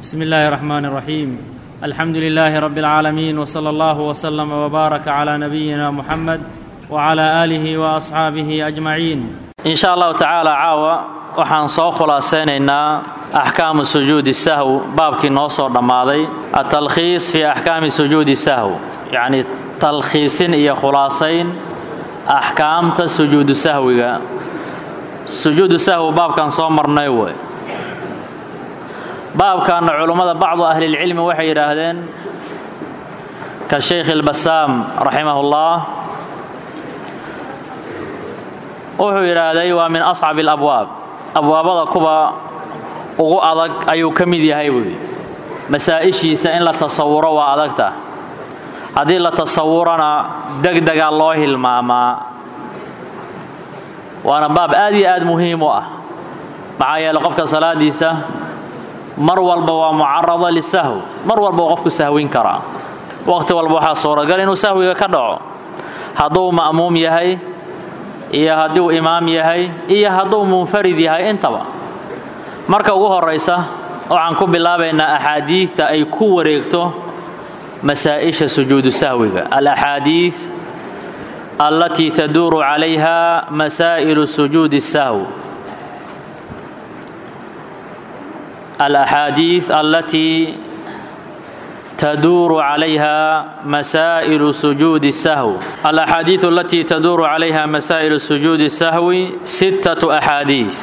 بسم الله الرحمن الرحيم الحمد لله رب العالمين وصلى الله وسلم وبارك على نبينا محمد وعلى اله واصحابه اجمعين in sha allahu tacaala caawa waxaan soo khulaasaynaynaa axkaamu sujuudi sahw baabkii noo soo dhammaaday atalkhiis fii axkaami sujuudi sahw yacni talkhiisin iyo khulaasayn axkaamta sujuudu sahwiga sujuudu sahw baabkan soo marnay wey baabkanna culummada bacdu ahlilcilmi waxay yidhaahdeen ka shaykh ilbasaam raximahullah wuxuu yidhaahday waa min ascabi alabwaab abwaabada kuwa ugu adag ayuu ka mid yahay buuyi masaa'ishiisa in la tasawuro waa adagta haddii la tasawurana degdega loo hilmaamaa waana baab aad iyo aad muhiim u ah maxaa yeele qofka salaadiisa mar walba waa mucarada lisahw mar walba uu qofku sahwin karaa waqti walba waxaa suuragal inuu sahwiga ka dhaco hadduu ma'muum yahay iyo hadduu imaam yahay iyo hadduu munfarid yahay intaba marka ugu horaysa waxaan ku bilaabaynaa axaadiidta ay ku wareegto masaa'isha sujuudu sahwiga alaxaadiid allatii taduuru calayha masaa'ilu sujuudi sahw alaxaadiid allatii تدور عليها مسائل سجود السهو الأحاديث التي تدور عليها مسائل سجود السهو ستة أحاديث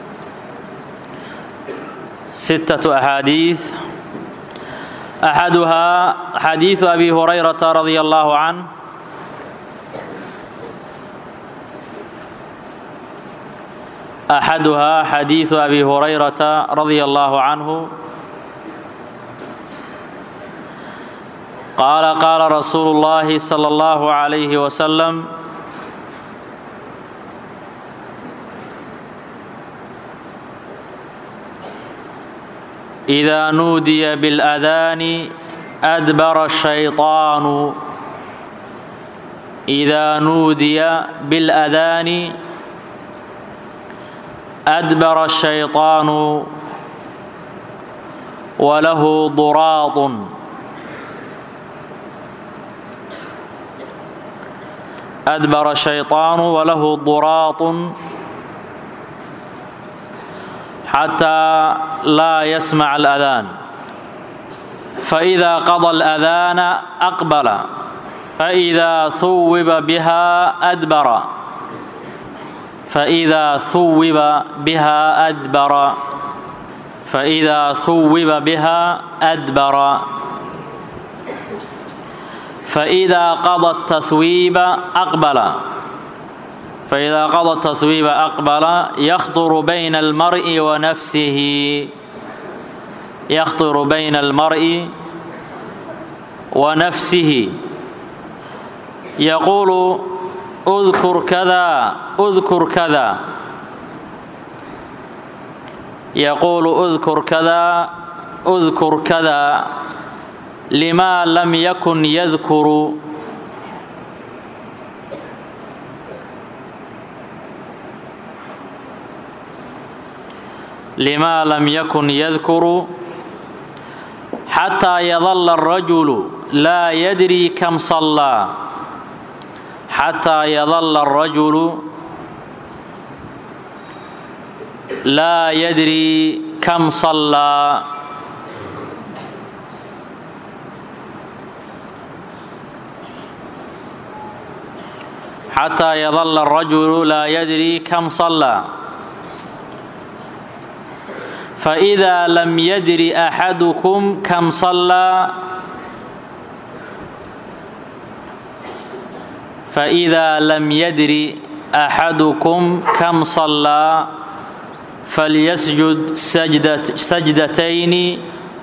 ستة أحاديث أحدها حديث أبي هريرة رضي الله عنه أحدها حديث أبي هريرة رضي الله عنه قال قال رسول الله صلى الله عليه وسلم إذا نودي بالأذان أدبر الشيطان إذا نودي بالأذان أدبر الشيطان وله ضراط أدبر الشيطان وله ضراط حتى لا يسمع الأذان فإذا قضى الأذان أقبل فإذا ثوب بها أدبر فإذا ثوب بها أدبر فإذا ثوب بها أدبر فإذا قضى التثويب أقبل فإذا قضى التثويب أقبل يخطر بين المرء ونفسه يخطر بين المرء ونفسه يقول اذكر كذا اذكر كذا يقول اذكر كذا اذكر كذا لما لم يكن يذكر لما لم يكن يذكر حتى يظل الرجل لا يدري كم صلى حتى يظل الرجل لا يدري كم صلى حتى يظل الرجل لا يدري كم صلى فإذا لم يدر أحدكم كم صلى فإذا لم يدر أحدكم كم صلى فليسجد سجدة سجدتين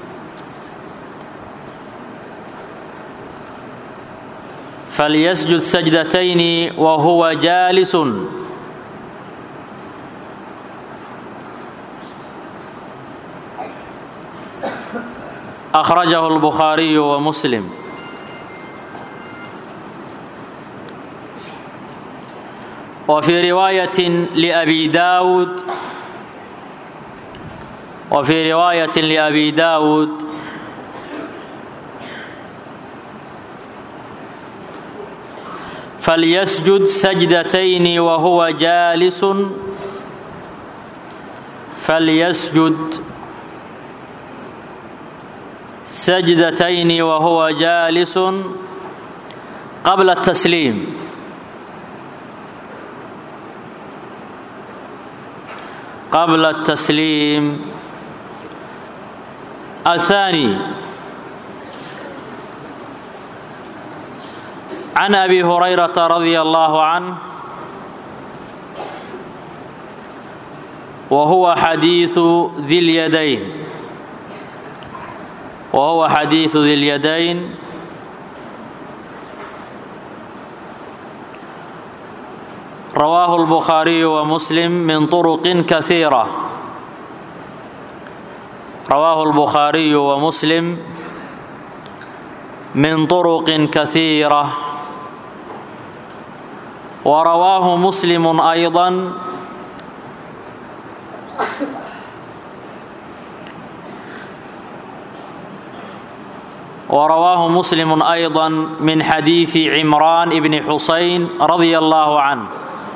فليسجد سجدتين وهو جالس أخرجه البخاري ومسلم وفي رواية لأبي داود وفي رواية لأبي داود فليسجد سجدتين وهو جالس فليسجد سجدتين وهو جالس قبل التسليم قبل التسليم الثاني عن ابي هريره رضي الله عنه وهو حديث ذي اليدين وهو حديث ذي اليدين رواه البخاري ومسلم من طرق كثيرة رواه البخاري ومسلم من طرق كثيرة ورواه مسلم أيضا ورواه مسلم أيضا من حديث عمران بن حسين رضي الله عنه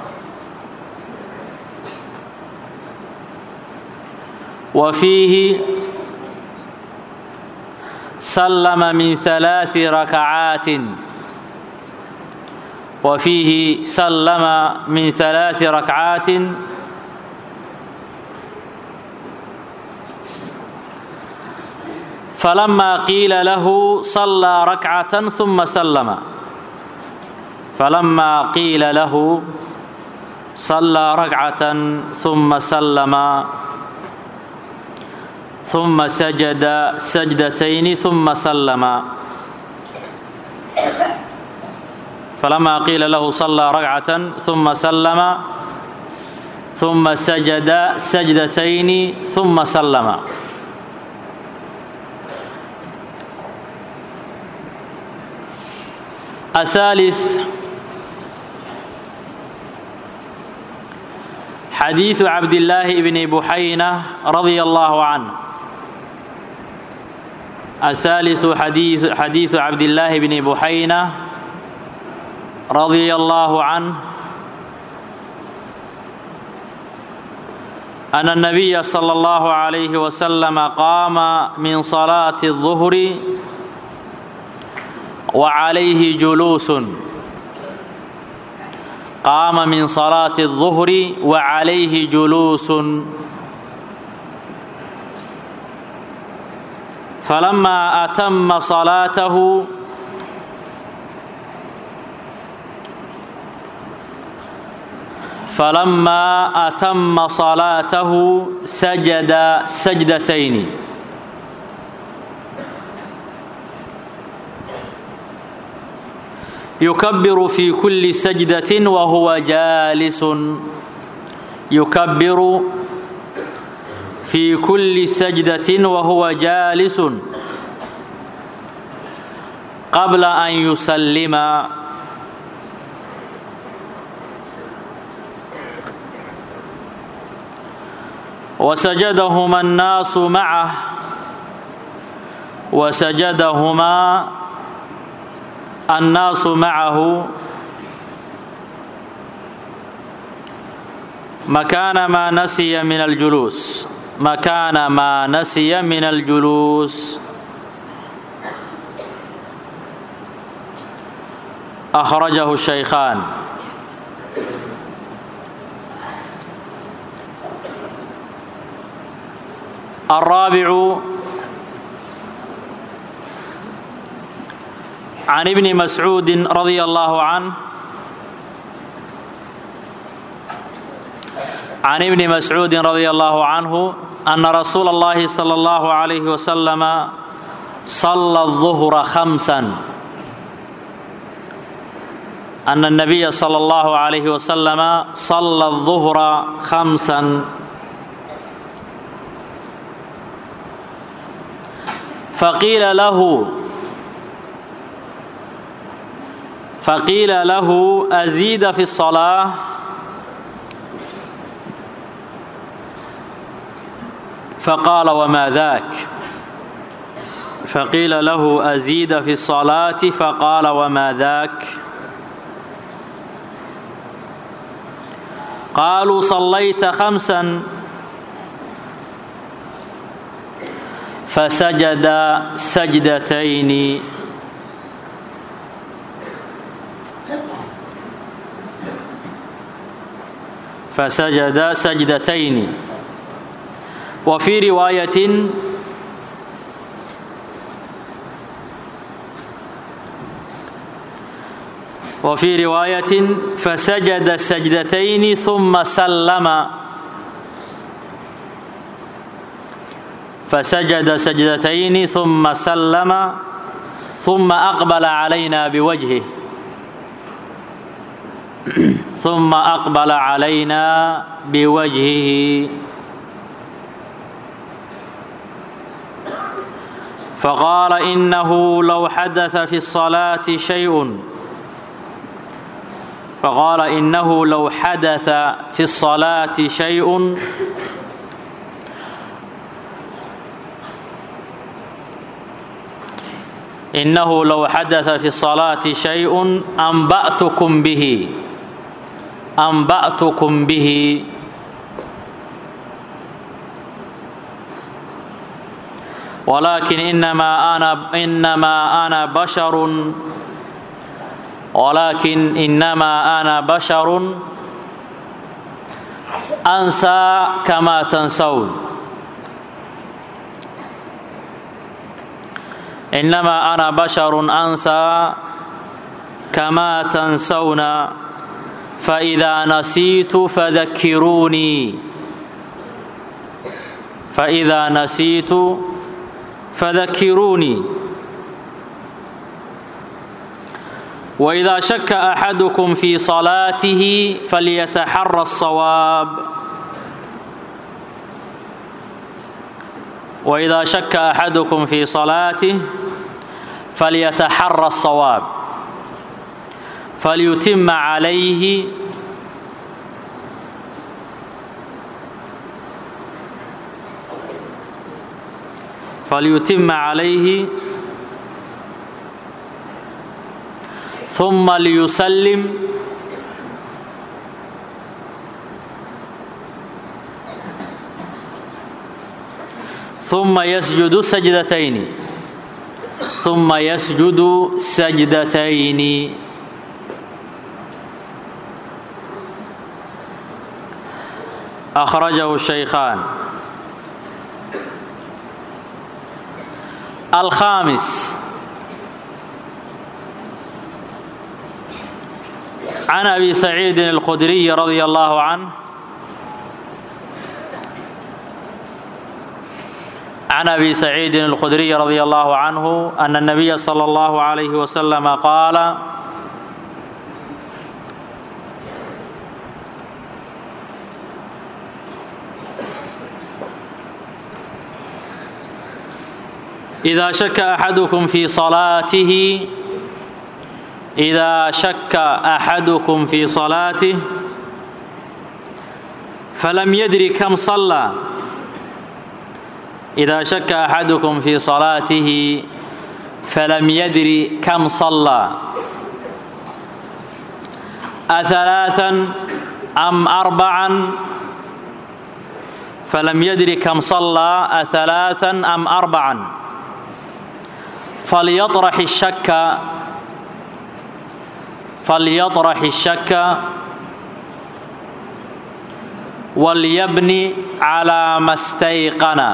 وفيه سلم من ثلاث ركعات وفيه سلم من ثلاث ركعات فلما قيل له صلى ركعة ثم سلم فلما قيل له صلى ركعة ثم سلم ثم سجد سجدتين ثم سلم فلما قيل له صلى ركعة ثم سلم ثم سجد سجدتين ثم سلم الثالث حديث عبد الله بن بحينة رضي الله عنه الثالث حديث حديث عبد الله بن بحينة رضي الله عنه أن النبي صلى الله عليه وسلم قام من صلاة الظهر وعليه جلوس قام من صلاة الظهر وعليه جلوس فلما أتم صلاته فلما أتم صلاته سجد سجدتين يكبر في كل سجدة وهو جالس يكبر في كل سجدة وهو جالس قبل أن يسلم وسجدهما الناس معه وسجدهما الناس معه مكان ما نسي من الجلوس مكان ما نسي من الجلوس أخرجه الشيخان الرابع عن ابن مسعود رضي الله عنه عن ابن مسعود رضي الله عنه أن رسول الله صلى الله عليه وسلم صلى الظهر خمسا أن النبي صلى الله عليه وسلم صلى الظهر خمسا فقيل له فقيل له أزيد في الصلاة فقال وما ذاك فقيل له أزيد في الصلاة فقال وما ذاك قالوا صليت خمسا فسجد سجدتين فسجد سجدتين وفي رواية وفي رواية فسجد سجدتين ثم سلم فسجد سجدتين ثم سلم ثم أقبل علينا بوجهه ثم أقبل علينا بوجهه فقال إنه لو حدث في الصلاة شيء فقال إنه لو حدث في الصلاة شيء إنه لو حدث في الصلاة شيء أنبأتكم به أنبأتكم به ولكن إنما أنا إنما أنا بشر ولكن إنما أنا بشر أنسى كما تنسون إنما أنا بشر أنسى كما تنسون فإذا نسيت فذكروني فإذا نسيت فذكروني وإذا شك أحدكم في صلاته فليتحرى الصواب وإذا شك أحدكم في صلاته فليتحرى الصواب فليتم عليه فليتم عليه ثم ليسلم ثم يسجد سجدتين ثم يسجد سجدتين أخرجه الشيخان الخامس عن أبي سعيد الخدري رضي الله عنه عن أبي سعيد الخدري رضي الله عنه أن النبي صلى الله عليه وسلم قال إذا شك أحدكم في صلاته إذا شك أحدكم في صلاته فلم يدري كم صلى إذا شك أحدكم في صلاته فلم يدري كم صلى أثلاثا أم أربعا فلم يدري كم صلى أثلاثا أم أربعا فليطرح الشك فليطرح الشك وليبني على ما استيقن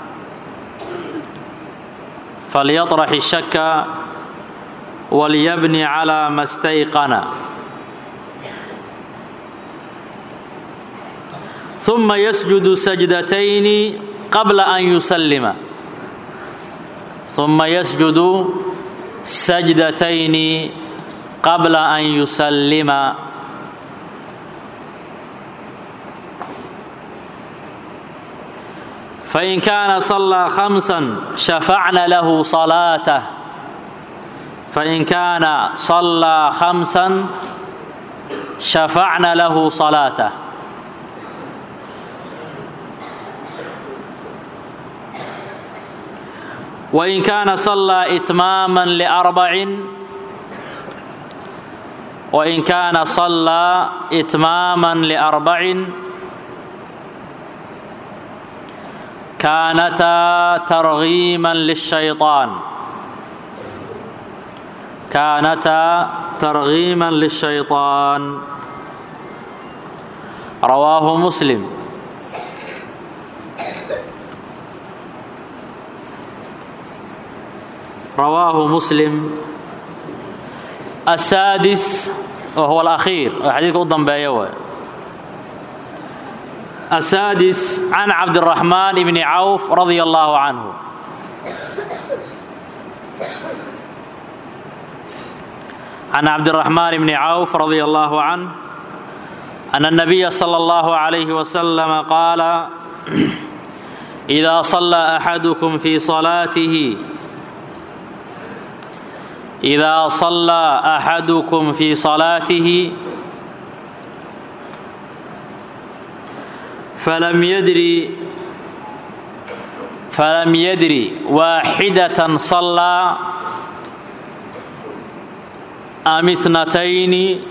فليطرح الشك وليبني على ما استيقن ثم يسجد سجدتين قبل أن يسلم ثم يسجد سجدتين قبل أن يسلم فإن كان صلى خمسا شفعنا له صلاته فإن كان صلى خمسا شفعنا له صلاته wain kaana sallaa itmaaman liarbacin wain kaana sallaa itmaaman liarbacin kaanataa targiiman lishayطaan kaanataa targiiman lishayطaan rawaahu muslim rawaahu muslim asaadis wa huwa alakhiir oo xadiidka u dambeeya waay asaadis can cabdiraxmaan bni cawf radia allaahu canhu can cabdiraxmaan bni cawf radia allaahu canh أن النبي صلى الله عليه وسلم قال إذا صلى أحدكم في صلاته إذا صلى أحدكم في صلاته فلم يدري فلم يدري واحدة صلى أم اثنتين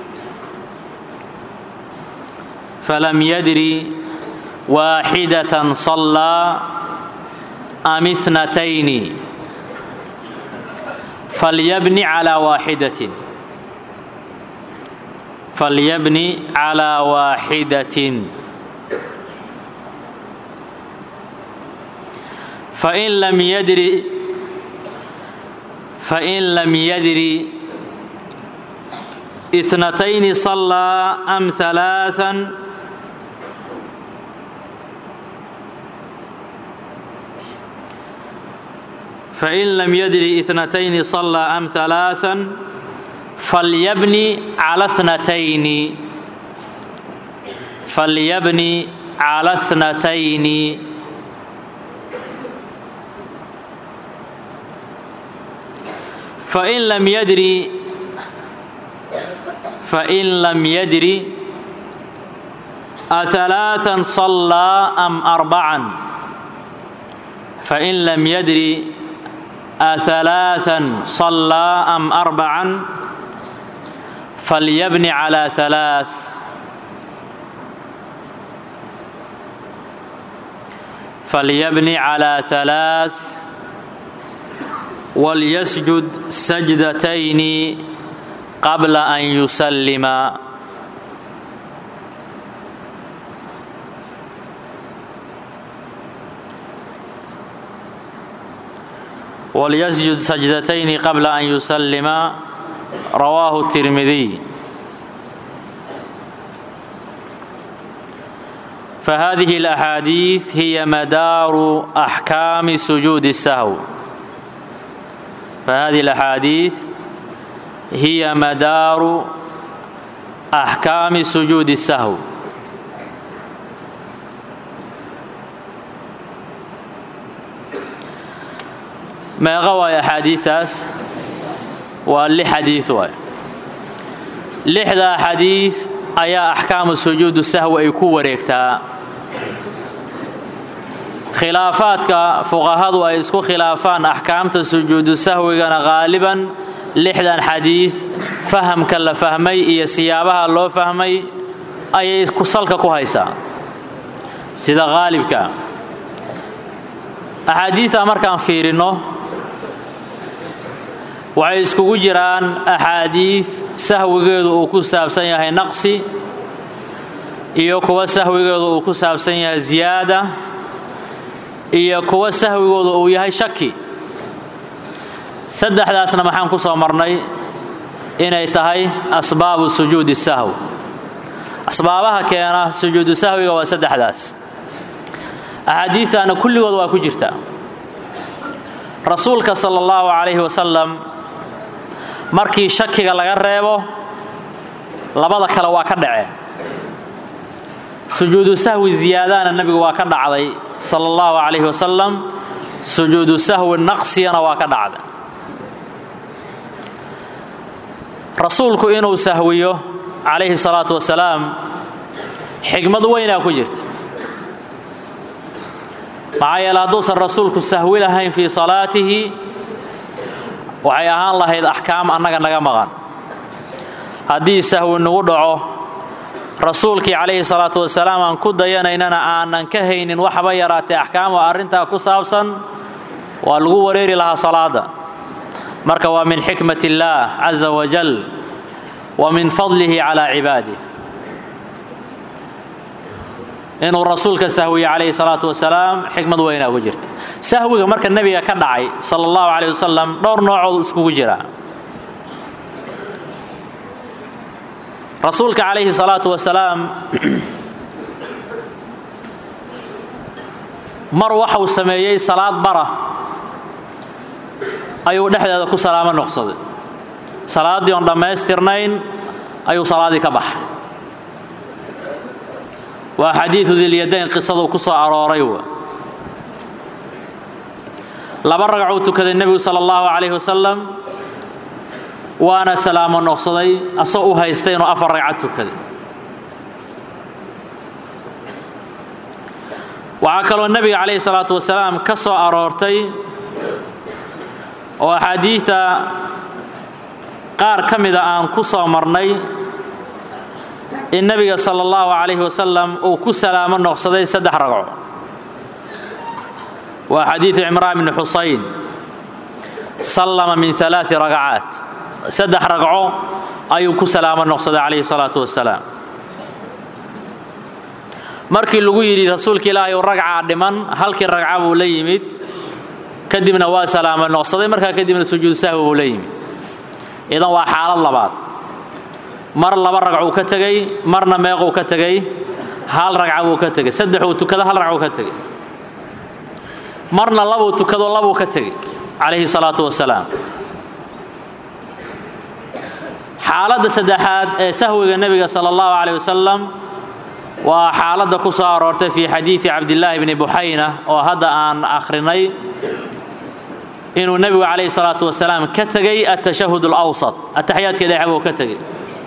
فلم يدري واحدة صلى أم اثنتين فليبني على واحدة فليبني على واحدة فإن لم يدري فإن لم يدري اثنتين صلى أم ثلاثا فإن لم يدري اثنتين صلى أم ثلاثا فليبني على اثنتين فليبني على اثنتين فإن لم يدري فإن لم يدري أثلاثا صلى أم أربعا فإن لم يدري أثلاثا صلى أم أربعا فليبني على ثلاث فليبني على ثلاث وليسجد سجدتين قبل أن يسلم وليسجد سجدتين قبل أن يسلم رواه الترمذي فهذه الأحاديث هي مدار أحكام سجود السهو فهذه الأحاديث هي مدار أحكام سجود السهو meeqa waay axaadiiaas waa lix xadiid waay lixdaa xadiid ayaa axkaamu sujuudu sahwi ay ku wareegtaa khilaafaadka fuqahadu ay isku khilaafaan axkaamta sujuudu sahwigana qaaliban lixdan xadiid fahamka la fahmay iyo siyaabaha loo fahmay ayay salka ku haysaa sida qaalibka axaadiidta markaan fiirinno waxay iskugu jiraan axaadiid sahwigeedu uu ku saabsan yahay naqsi iyo kuwa sahwigeedu uu ku saabsan yahay ziyaada iyo kuwa sahwigoodu uu yahay shaki saddexdaasna maxaan ku soo marnay inay tahay asbaabu sujuudi sahw asbaabaha keena sujuudu sahwiga waa saddexdaas axaadiidtaana kulligood waa ku jirta rasuulka sala allahu calayhi wasalam markii shakiga laga reebo labada kale waa ka dhaceen sujuudu sahwi ziyaadana nebigu waa ka dhacday sala allahu calayhi wasalam sujuudu sahwi naqsiyana waa ka dhacday rasuulku inuu sahwiyo calayhi salaatu wasalaam xigmad weynaa ku jirta maxaa yeele hadduusan rasuulku sahwi lahayn fii salaatihi waxay ahaan lahayd axkaam annaga naga maqan haddii sahwi nagu dhaco rasuulkii calayhi salaatu wasalaam aan ku dayanaynana aanan ka haynin waxba yaraatee axkaam oo arrintaa ku saabsan waa lagu wareeri lahaa salaada marka waa min xikmat illaah caza wajal wa min fadlihi calaa cibaadih inuu rasuulka sahwiye calayhi salaatu wasalaam xikmad weynaa ugu jirta sahwiga marka nebiga ka dhacay sala allahu calayh wasalam dhowr noocood iskugu jira rasuulka calayhi salaatu wasalaam mar waxau sameeyey salaad bara ayuu dhexdeeda ku salaamo noqsaday salaaddii oon dhammaystirnayn ayuu salaaddii ka baxay waa xadiidu dilyadayn qisaduu ku soo arooray w laba ragcuu tukaday nebigu sala allahu calayhi wasalam waana salaamo noqsaday asagoo u haystay inuu afar ragcad tukaday waxaa kaloo nebiga calayhi salaatu wasalaam ka soo aroortay oo axaadiidta qaar ka mida aan ku soo marnay in nebiga sala allahu calayhi wasalam uu ku salaamo noqsaday saddex ragco waa xadiidu cimraan bni xusayn sallama min alaai ragcaat saddex ragco ayuu ku salaamo noqsaday calayhi salaatu wasalaam markii lagu yidhi rasuulka ilaahay u ragcaa dhiman halkii ragca buu la yimid kadibna waa salaamo noqsaday markaa kadibna sujuud sahwi buu la yimid idan waa xaalad labaad mar laba ragcuu ka tegey marna meequu ka tegey hal ragca buu ka tegey saddexuu tukado hal ragcuu ka tegey marna labuu tukado labuu ka tegey calayhi salaatu wasalaam xaaladda saddexaad ee sahwiga nebiga sala allahu calayh wasalam waa xaaladda ku soo aroortay fii xadiidi cabdillaahi bni buxayna oo hadda aan akhrinay inuu nebigu calayhi salaatu wasalaam ka tegey atashahud alawsat ataxiyaadka dhexe buu ka tegey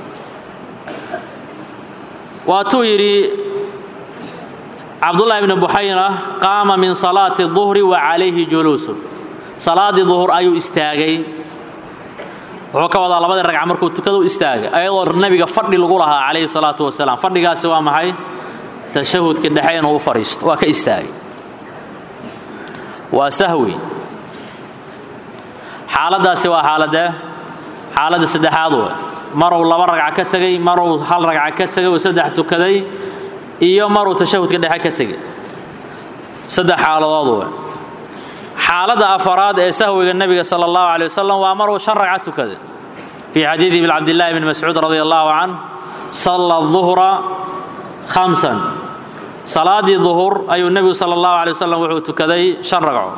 waatuu yidhi cabdullaahi bni buxayna qaama min salaati duhri wa calayhi juluusun salaaddii duhur ayuu istaagay wuxuu ka wadaa labadii ragca markuu tukadu istaagay ayadoo nebiga fadhi lagu lahaa calayhi salaatu wasalaam fadhigaasi waa maxay tashahudka dhexe inuu u fadhiisto waa ka istaagay waa sahwi xaaladdaasi waa xaaladee xaaladda saddexaad wey maruu laba ragca ka tegey maruu hal ragca ka tegay uu saddex tukaday iyo maruu tashahudka dhexe ka tegey saddex xaaladood wey xaaladda afaraad ee sahwiga nebiga sala allahu calay wasalam waa maruu shan ragca tukaday fii xadiidi ibn cabdillahi bni mascuud radi allahu can salla duhra khamsan salaaddii duhur ayuu nebigu sala allahu calay wasalam wuxuu tukaday shan ragco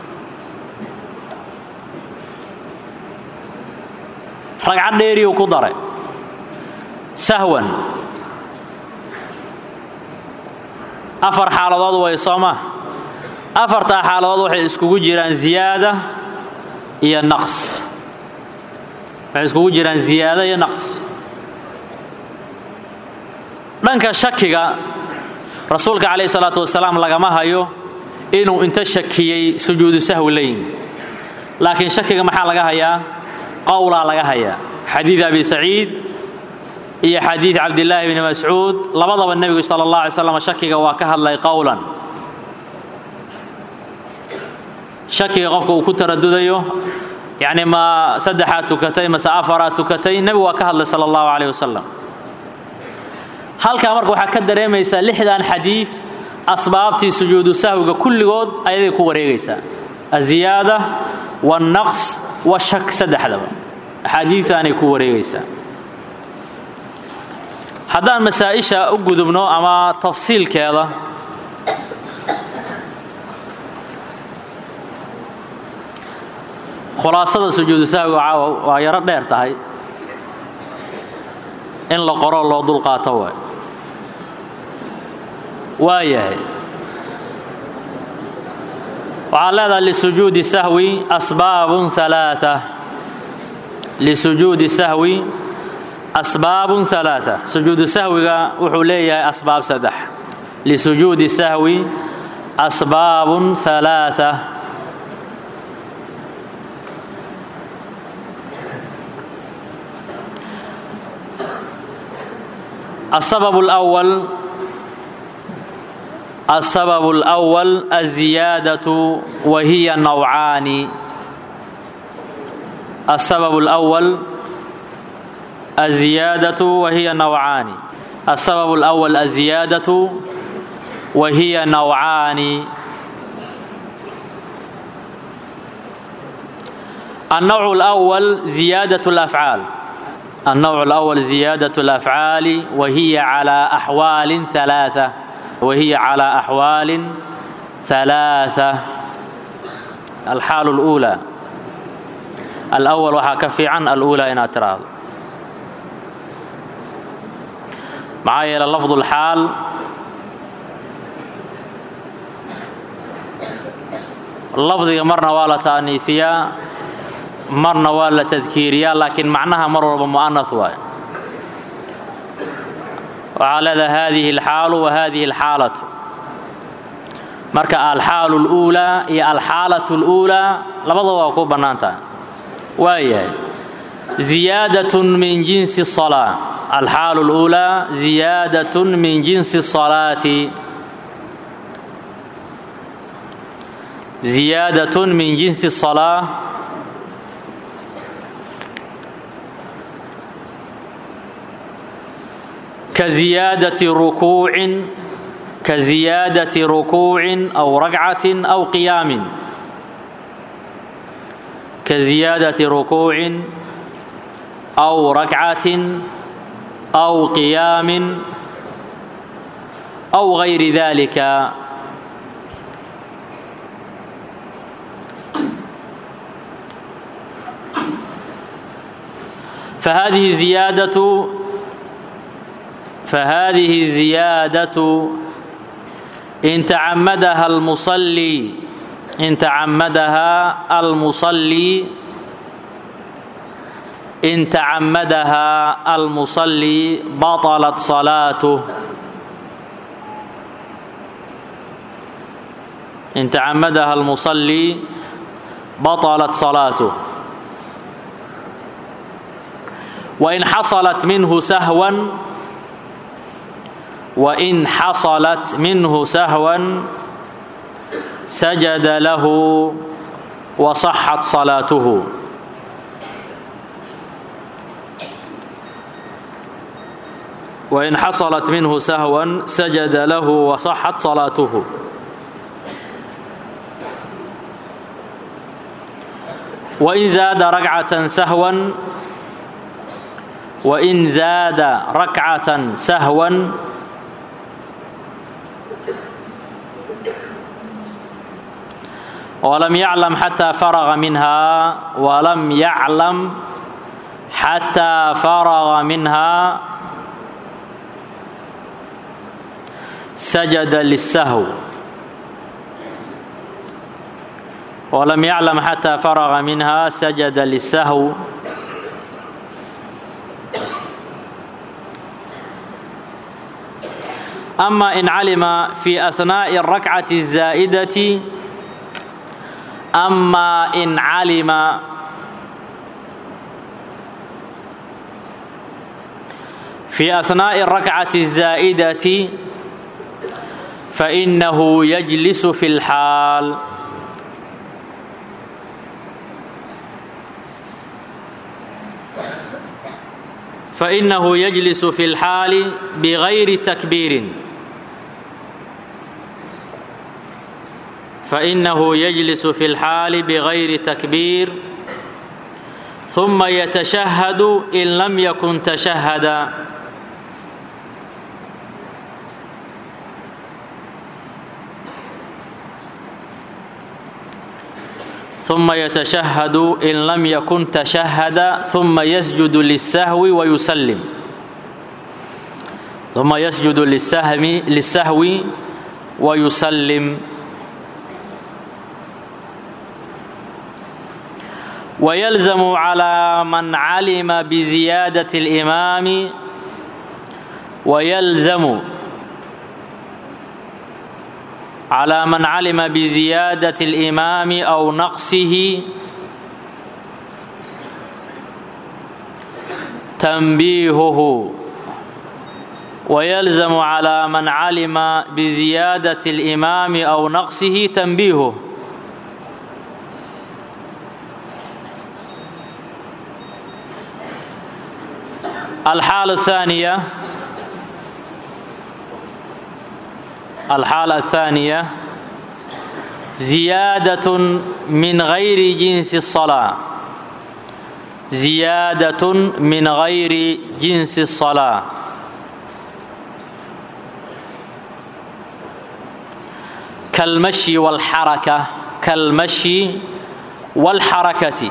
ragcad dheeriyuu ku daray sahwan afar xaaladood way sooma afartaa xaaladood waxay iskugu jiraan ziyaada iyo naqs waxay iskugu jiraan ziyaada iyo naqs dhanka shakiga rasuulka calayhi salaatu wasalaam lagama hayo inuu inta shakiyey sujuudu sahwi la yimi laakiin shakiga maxaa laga hayaa qowlaa laga hayaa xadiid abi saciid iyo xadiid cabdillaahi bni mascuud labadaba nebigu sala allah alay slam shakiga waa ka hadlay qowlan shakiga qofka uu ku taradudayo yacni ma saddexaad tukatay mase afaraad tukatay nebigu waa ka hadlay sala allahu calayh wasalam halkaa marka waxaa ka dareemaysaa lixdan xadiid asbaabtii sujuudu sahwiga kulligood ayaday ku wareegaysaa aziyaada wannaqs washak saddexdaba axaadiidaanay ku wareegaysaa haddaan masaa-isha u gudubno ama tafsiilkeeda khulaasada sujuudu sahwiga caawa waa yaro dheer tahay in la qoro loo dulqaato waay waa yahay waxaad leedahay lisujuudi sahwi asbaabun alaaa lisujuudi sahwi asbaabun alaaa sujuudu sahwiga wuxuu leeyahay asbaab saddex lisujuudi sahwi asbaabun halaatha السبب الأول السبب الأول الزيادة وهي نوعان السبب الأول الزيادة وهي نوعان السبب الأول الزيادة وهي نوعان النوع الأول زيادة الأفعال النوع الأول زيادة الأفعال وهي على أحوال ثلاثة وهي على أحوال ثلاثة الحال الأولى الأول waxaa ka fiican الأولى inaad tiraahdo maxaa yeele lafظ الxaal lafdiga marna waa la taaniifiyaa marna waa la tadkiiriyaa laakiin macnaha mar walba mu'anaث waayo waxaa leedaha hadihi اlxaalu wa hadihi اlxaalatu marka alxaalu اlأuulaa iyo alxaalaة اlأuulaa labadaba waa ku bannaan tahay waayahay ziyaadaة min jinsi الصalاة alxaalu اlأuulaa ziyaadaة min jinsi الصalaati ziyaadaة min jinsi الصalاة كزيادة ركوع كزيادة ركوع أو ركعة أو قيام كزيادة ركوع أو ركعة أو قيام أو غير ذلك فهذه زيادة فهذه زيادة إن تعمدها المصلي إن تعمدها المصلي إن تعمدها المصلي بطلت صلاته إن تعمدها المصلي بطلت صلاته وإن حصلت منه سهوا وإن حصلت منه سهوا سجد له وصحت صلاته وإن حصلت منه سهوا سجد له وصحت صلاته وإن زاد ركعة سهوا وإن زاد ركعة سهوا ولم يعلم حتى فرغ منها ولم يعلم حتى فرغ منها سجد للسهو ولم يعلم حتى فرغ منها سجد للسهو أما إن علم في أثناء الركعة الزائدة أما إن علم في أثناء الركعة الزائدة فإنه يجلس في الحال فإنه يجلس في الحال بغير تكبير فإنه يجلس في الحال بغير تكبير ثم يتشهد إن لم يكن تشهد ثم يتشهد إن لم يكن تشهد ثم يسجد للسهو ويسلم ثم يسجد للسهم للسهو ويسلم ويلزم على من علم بزيادة الإمام ويلزم على من علم بزيادة الإمام أو نقصه تنبيهه ويلزم على من علم بزيادة الإمام أو نقصه تنبيهه الحالة الثانية الحالة الثانية زيادة من غير جنس الصلاة زيادة من غير جنس الصلاة كالمشي والحركة كالمشي والحركة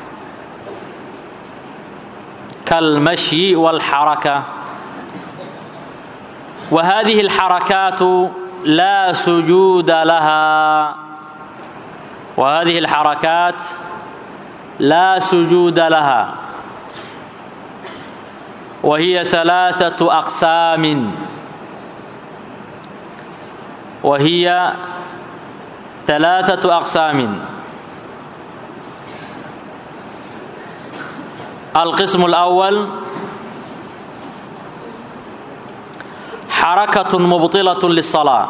كالمشي والحركة وهذه الحركات لا سجود لها وهذه الحركات لا سجود لها وهي ثلاثة أقسام وهي ثلاثة أقسام القسم الأول حركة مبطلة للصلاة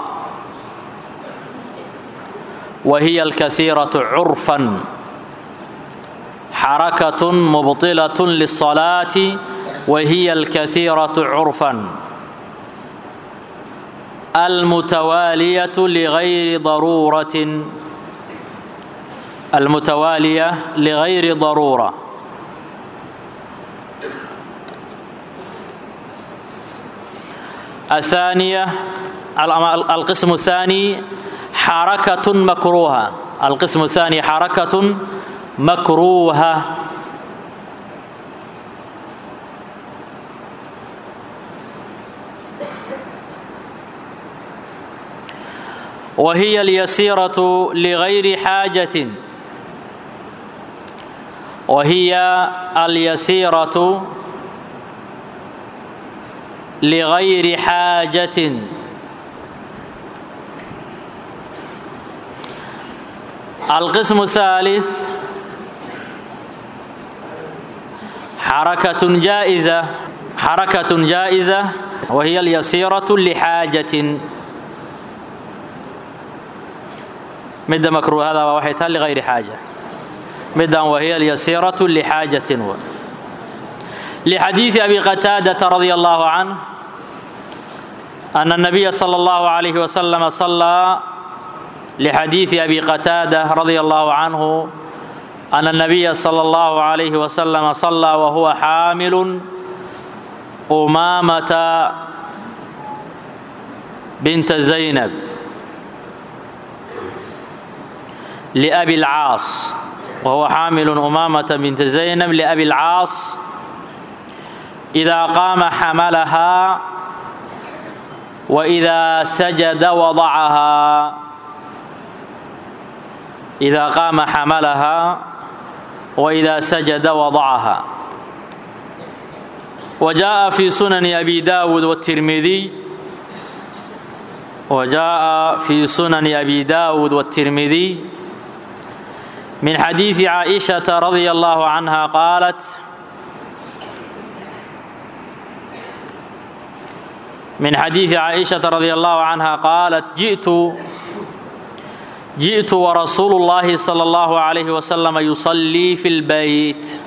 وهي الكثيرة عرفا حركة مبطلة للصلاة وهي الكثيرة عرفا المتوالية لغير ضرورة المتوالية لغير ضرورة الثانية القسم الثاني حركة مكروهة القسم الثاني حركة مكروهة وهي اليسيرة لغير حاجة وهي اليسيرة لغير حاجة القسم الثالث حركة جائزة حركة جائزة وهي اليسيرة لحاجة مدة مكروه هذا وحيتها لغير حاجة مدة وهي اليسيرة لحاجة و. لحديث أبي قتادة رضي الله عنه أن النبي صلى الله عليه وسلم صلى لحديث أبي قتادة رضي الله عنه أن النبي صلى الله عليه وسلم صلى وهو حامل أمامة بنت زينب لأبي العاص وهو حامل أمامة بنت زينب لأبي العاص إذا قام حملها وإذا سجد وضعها إذا قام حملها وإذا سجد وضعها وجاء في سنن أبي داود والترمذي وجاء في سنن أبي داود والترمذي من حديث عائشة رضي الله عنها قالت من حديث عائشة رضي الله عنها قالت جئت جئت ورسول الله صلى الله عليه وسلم يصلي في البيت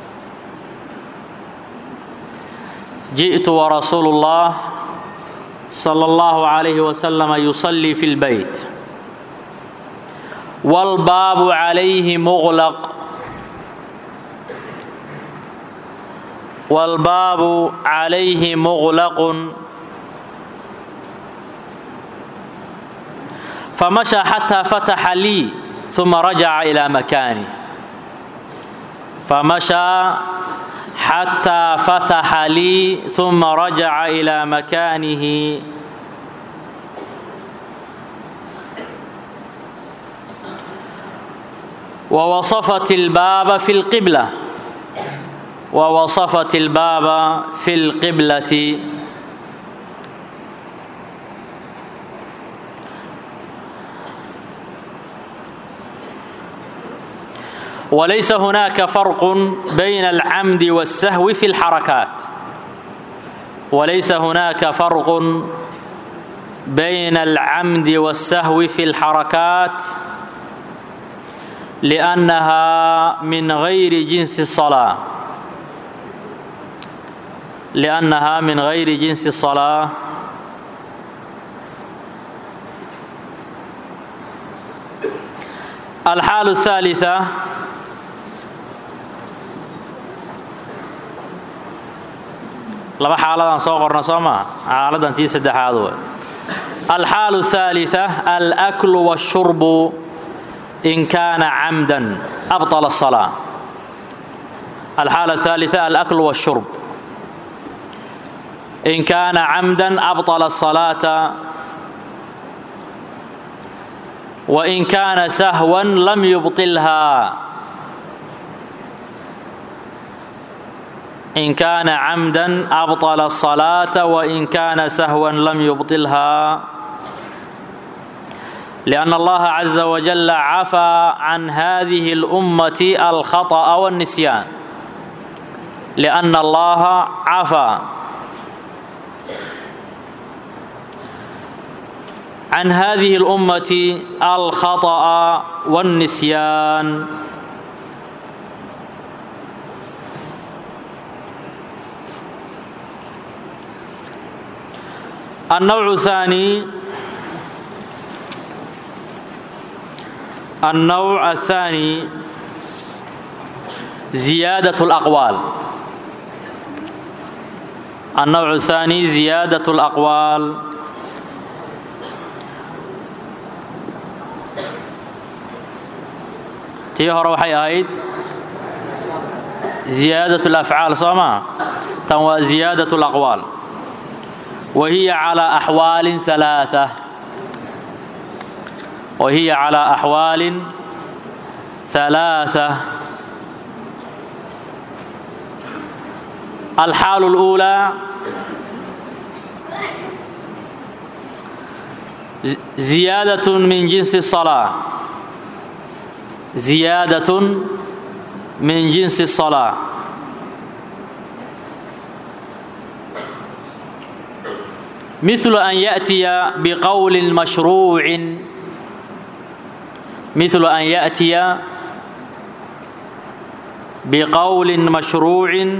جئت ورسول الله صلى الله عليه وسلم يصلي في البيت والباب عليه مغلق والباب عليه مغلق فمشى حتى فتح لي ثم رجع إلى مكانه فمشى حتى فتح لي ثم رجع إلى مكانه ووصفت الباب في القبلة ووصفت الباب في القبلة walaysa hunaaka farqun bayna alcamdi waاsahwi fi اlxarakaat walaysa hunaaka farqun bayna alcamdi waاsahwi fi اlxarakaat liأnnaha min gayri jinsi الصalاة liأnnaha min gayri jinsi الصalاة alxaalu الثaaliثة laba xaaladaan soo qorna soo maa xaaladan tii saddexaad way alxaalu الثaaliثة alأkl والshurb in kaana camda abطل الصلاة alxaala الثaaliثة alأkl والshurb in kaana camda abطل الصلاaةa وإن كان سهوا لم يبطلها إن كان عمدا أبطل الصلاة وإن كان سهوا لم يبطلها لأن الله عز وجل عفى عن هذه الأمة الخطأ والنسيان لأن الله عفى عن هذه الأمة الخطأ والنسيان النوع الثاني النوع الثاني زيادة الأقوال النوع الثاني زيادة الأقوال tii hore waxay ahayd ziyaadat alafcaal soo maa tan waa ziyaadat alaqwaal wa hiya calaa axwaalin alaaa wa hiya calaa axwaalin ثلاثة الحال الأولى زيادة من جنس الصلاة زيادة من جنس الصلاة مثل أن يأتي بقول مشروع مثل أن يأتي بقول مشروع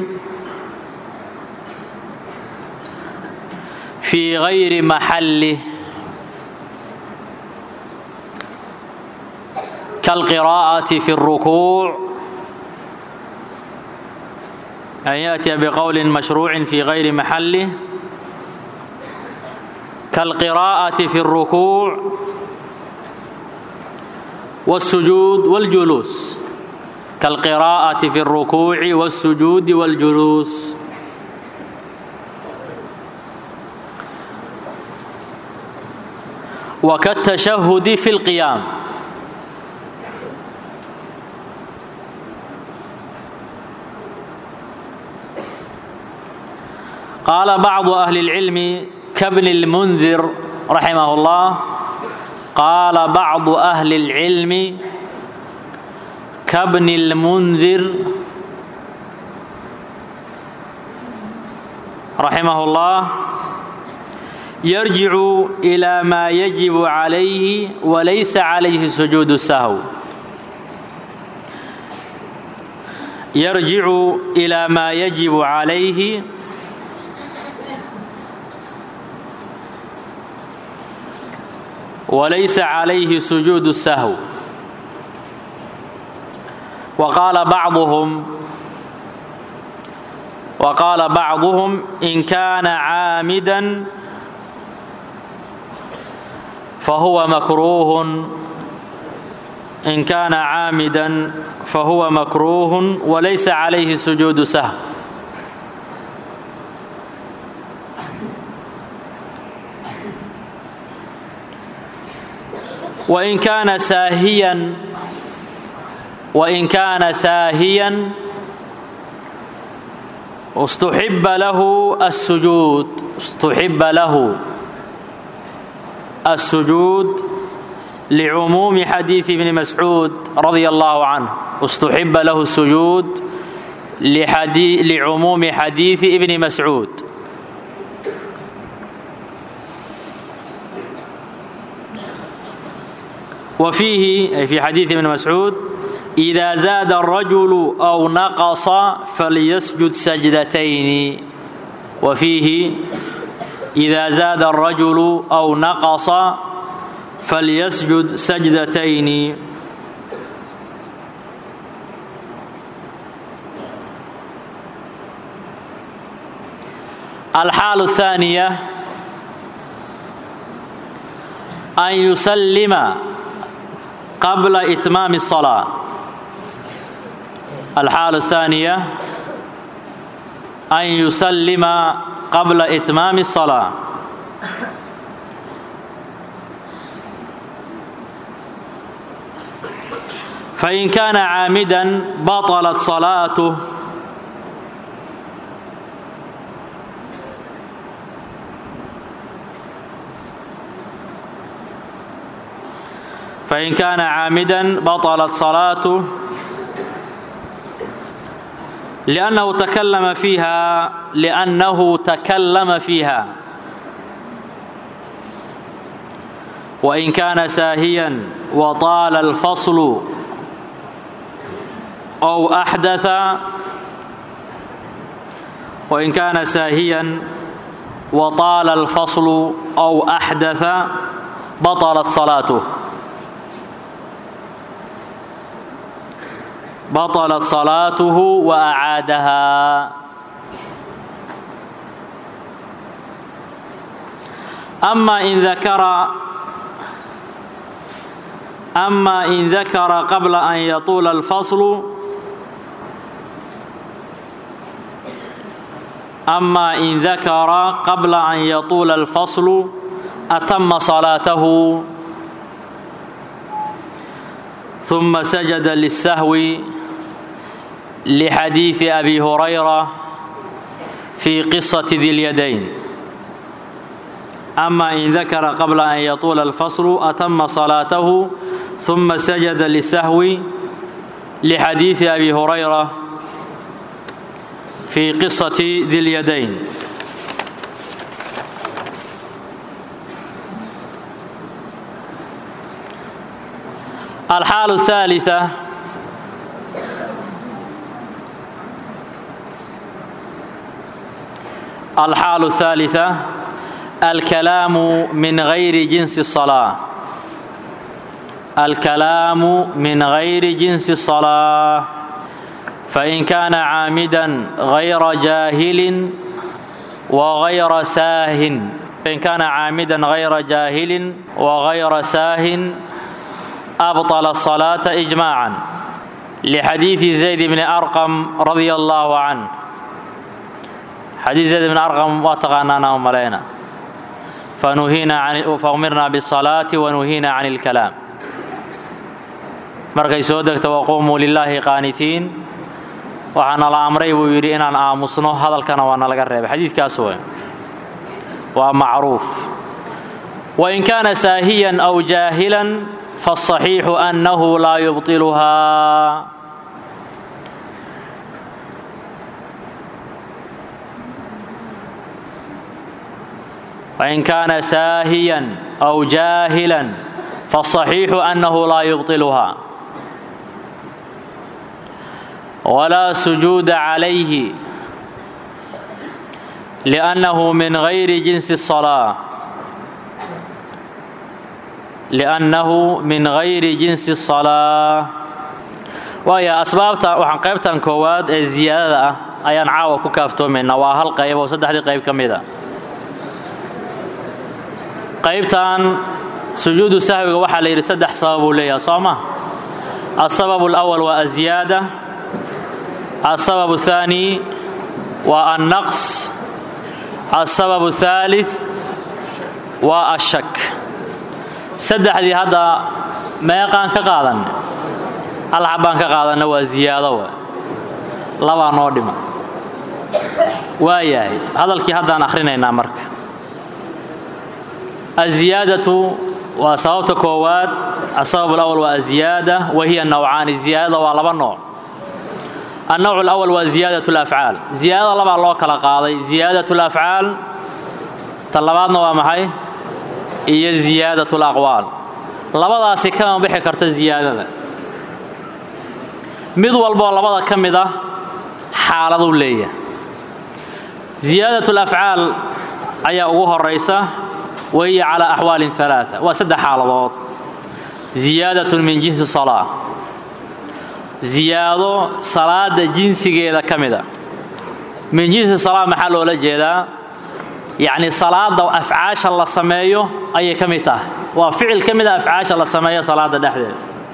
في غير محله كالقراءة في الركوع أن يأتي بقول مشروع في غير محله كالقراءة في الركوع والسجود والجلوس كالقراءة في الركوع والسجود والجلوس وكالتشهد في القيام قال بعض أهل العلم كابن المنذر رحمه الله قال بعض أهل العلم كابن المنذر رحمه الله يرجع إلى ما يجب عليه وليس عليه سجود السهو يرجع إلى ما يجب عليه وليس عليه سجود السهو وقال بعضهم وقال بعضهم إن كان عامدا فهو مكروه إن كان عامدا فهو مكروه وليس عليه سجود سهو وإن كان ساهيا وإن كان ساهيا استحب له السجود استحب له السجود لعموم حديث ابن مسعود رضي الله عنه اstuxiba lahu الsujuud lcumuumi xadiiثi ibni mascuud wa fiihi ay fi xadiiثi ibni mascuud إida zaada الrajulu أw naqصa falyasjud sajdatayni wa fiihi إida zaada الrajulu أw naqصa falyasjud sajdatayni alxaal الثaaniية an yusalima qabla إtmaam الصلاة الxaal الثaaniية an yusalima qabla إtmaam الصلاة fain kaana caamida baطlat صalaaته fain kaana caamida baطlat صalaaته لأnnahu takallama fiiha لأnnahu takallama fiiha وإn kaana saahiya وطaala الفصل أو أحدث وإن كان ساهيا وطال الفصل أو أحدث بطلت صلاته بطلت صلاته وأعادها أما إن ذكر أما إن ذكر قبل أن يطول الفصل أما إن ذكر قبل أن يطول الفصل أتم صلاته ثم سجد للسهو لحديث أبي هريرة في قصة ذي اليدين أما إن ذكر قبل أن يطول الفصل أتم صلاته ثم سجد للسهو لحديث أبي هريرة في قصة ذي اليدين الحال الثالثة الحال الثالثة الكلام من غير جنس الصلاة الكلام من غير جنس الصلاة فإن كان عامدا غير جاهل وغير ساه فإن كان عامدا غير جاهل وغير ساه أبطل الصلاة إجماعا لحديث زيد بن أرقم رضي الله عنه حديث زيد بن أرقم واتقانانا وملينا فنهينا عن فأمرنا بالصلاة ونهينا عن الكلام markay soo degta waquumuu lilaahi qaanitiin waxaana la amray buu yidhi inaan aamusno hadalkana waa nalaga reebay xadiidkaas wey waa macruuf wain kaana saahiyan aw jaahilan fالصaxiixu annahu laa yubطiluhaa wain kaana saahiyan aw jaahilan fالصaxiixu annahu laa yubطiluhaa ولا سجود عليه لأنه من غير جنس الصلاة لأنه من غير جنس الصلاة waayo asbaabta waxaan qaybtan koowaad ee ziyaadada ah ayaan caawa ku kaaftoomaynaa waa hal qayb oo saddexdii qayb ka mid a qaybtan sujuudu sahwiga waxaa la yidhi saddex sabab uu leeyahay soo ma السبب الأول waa الزiyaadة السبب الثاني waa النقص السبب الثالث waa الشhك saddexdii hadda meeqaan ka qaadanne hal xabbaan ka qaadanna waa ziyaado wa labaa noo dhima waa yahay hadalkii haddaan akhrinaynaa marka الزiyaadaةu waa sababta koowaad asabab alawal waa aziyaada wa hiya nawcaani ziyaadada waa laba nooc annowc alawal waa ziyaadat alafcaal ziyaadada labaa loo kala qaaday ziyaadat alafcaal ta labaadna waa maxay iyo ziyaadat alaqwaal labadaasi kama bixi karta ziyaadada mid walboo labada ka mid ah xaaladuu leeyahay ziyaadat alafcaal ayaa ugu horaysa wa hiya calaa axwaalin alaaa waa saddex xaaladood ziyaadatun min jinsi salaa ziyaado salaada jinsigeeda ka mida min jinsi salaa maxaa loola jeedaa yacni salaada afcaasha la sameeyo ayay ka mid tahay waa ficil ka mida afcaasha la sameeyo salaada dhexdeeda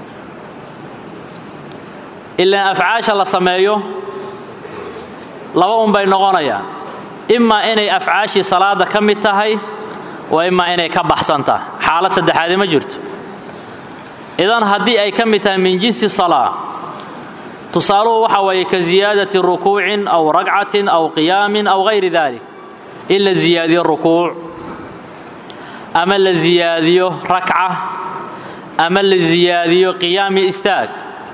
ilaan afcaasha la sameeyo laba un bay noqonayaan imaa inay afcaashii salaada ka mid tahay wa imaa inay ka baxsan tahay xaalad saddexaadi ma jirto idan haddii ay ka mid tahay min jinsi salaa tusaaluhu waxa weeye ka ziyaadati rukuucin aw ragcatin aw qiyaamin aw hayri dalik in la ziyaadiyo rukuuc ama la ziyaadiyo rakca ama la ziyaadiyo qiyaam iyo istaag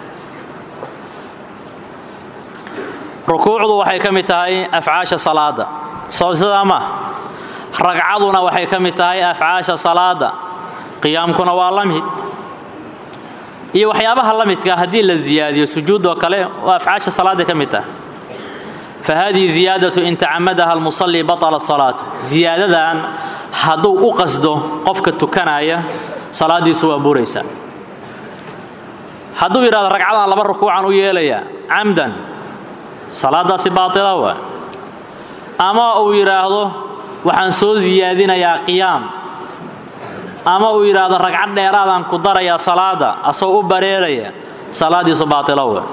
rukuucdu waxay ka mid tahay afcaasha salaada soo sidaa ma ragcaduna waxay ka mid tahay afcaasha salaada qiyaamkuna waa la mid iyo waxyaabaha la midka haddii la ziyaadiyo sujuudoo kale waa afcaasha salaaday ka mid tahay fa hadihi ziyaadatu in tacamadaha almusalli batalat salaatu ziyaadadan hadduu u qasdo qofka tukanaya salaadiisu waa buraysaa hadduu yidhahdo ragcadan laba rukuucan u yeelayaa camdan salaadaasi baatila waa ama uu yidhaahdo waxaan soo siyaadinayaa qiyaam ama uu yidhaahdo ragcad dheeraadaan ku darayaa salaada asagoo u bareeraya salaadiisu baatilo waa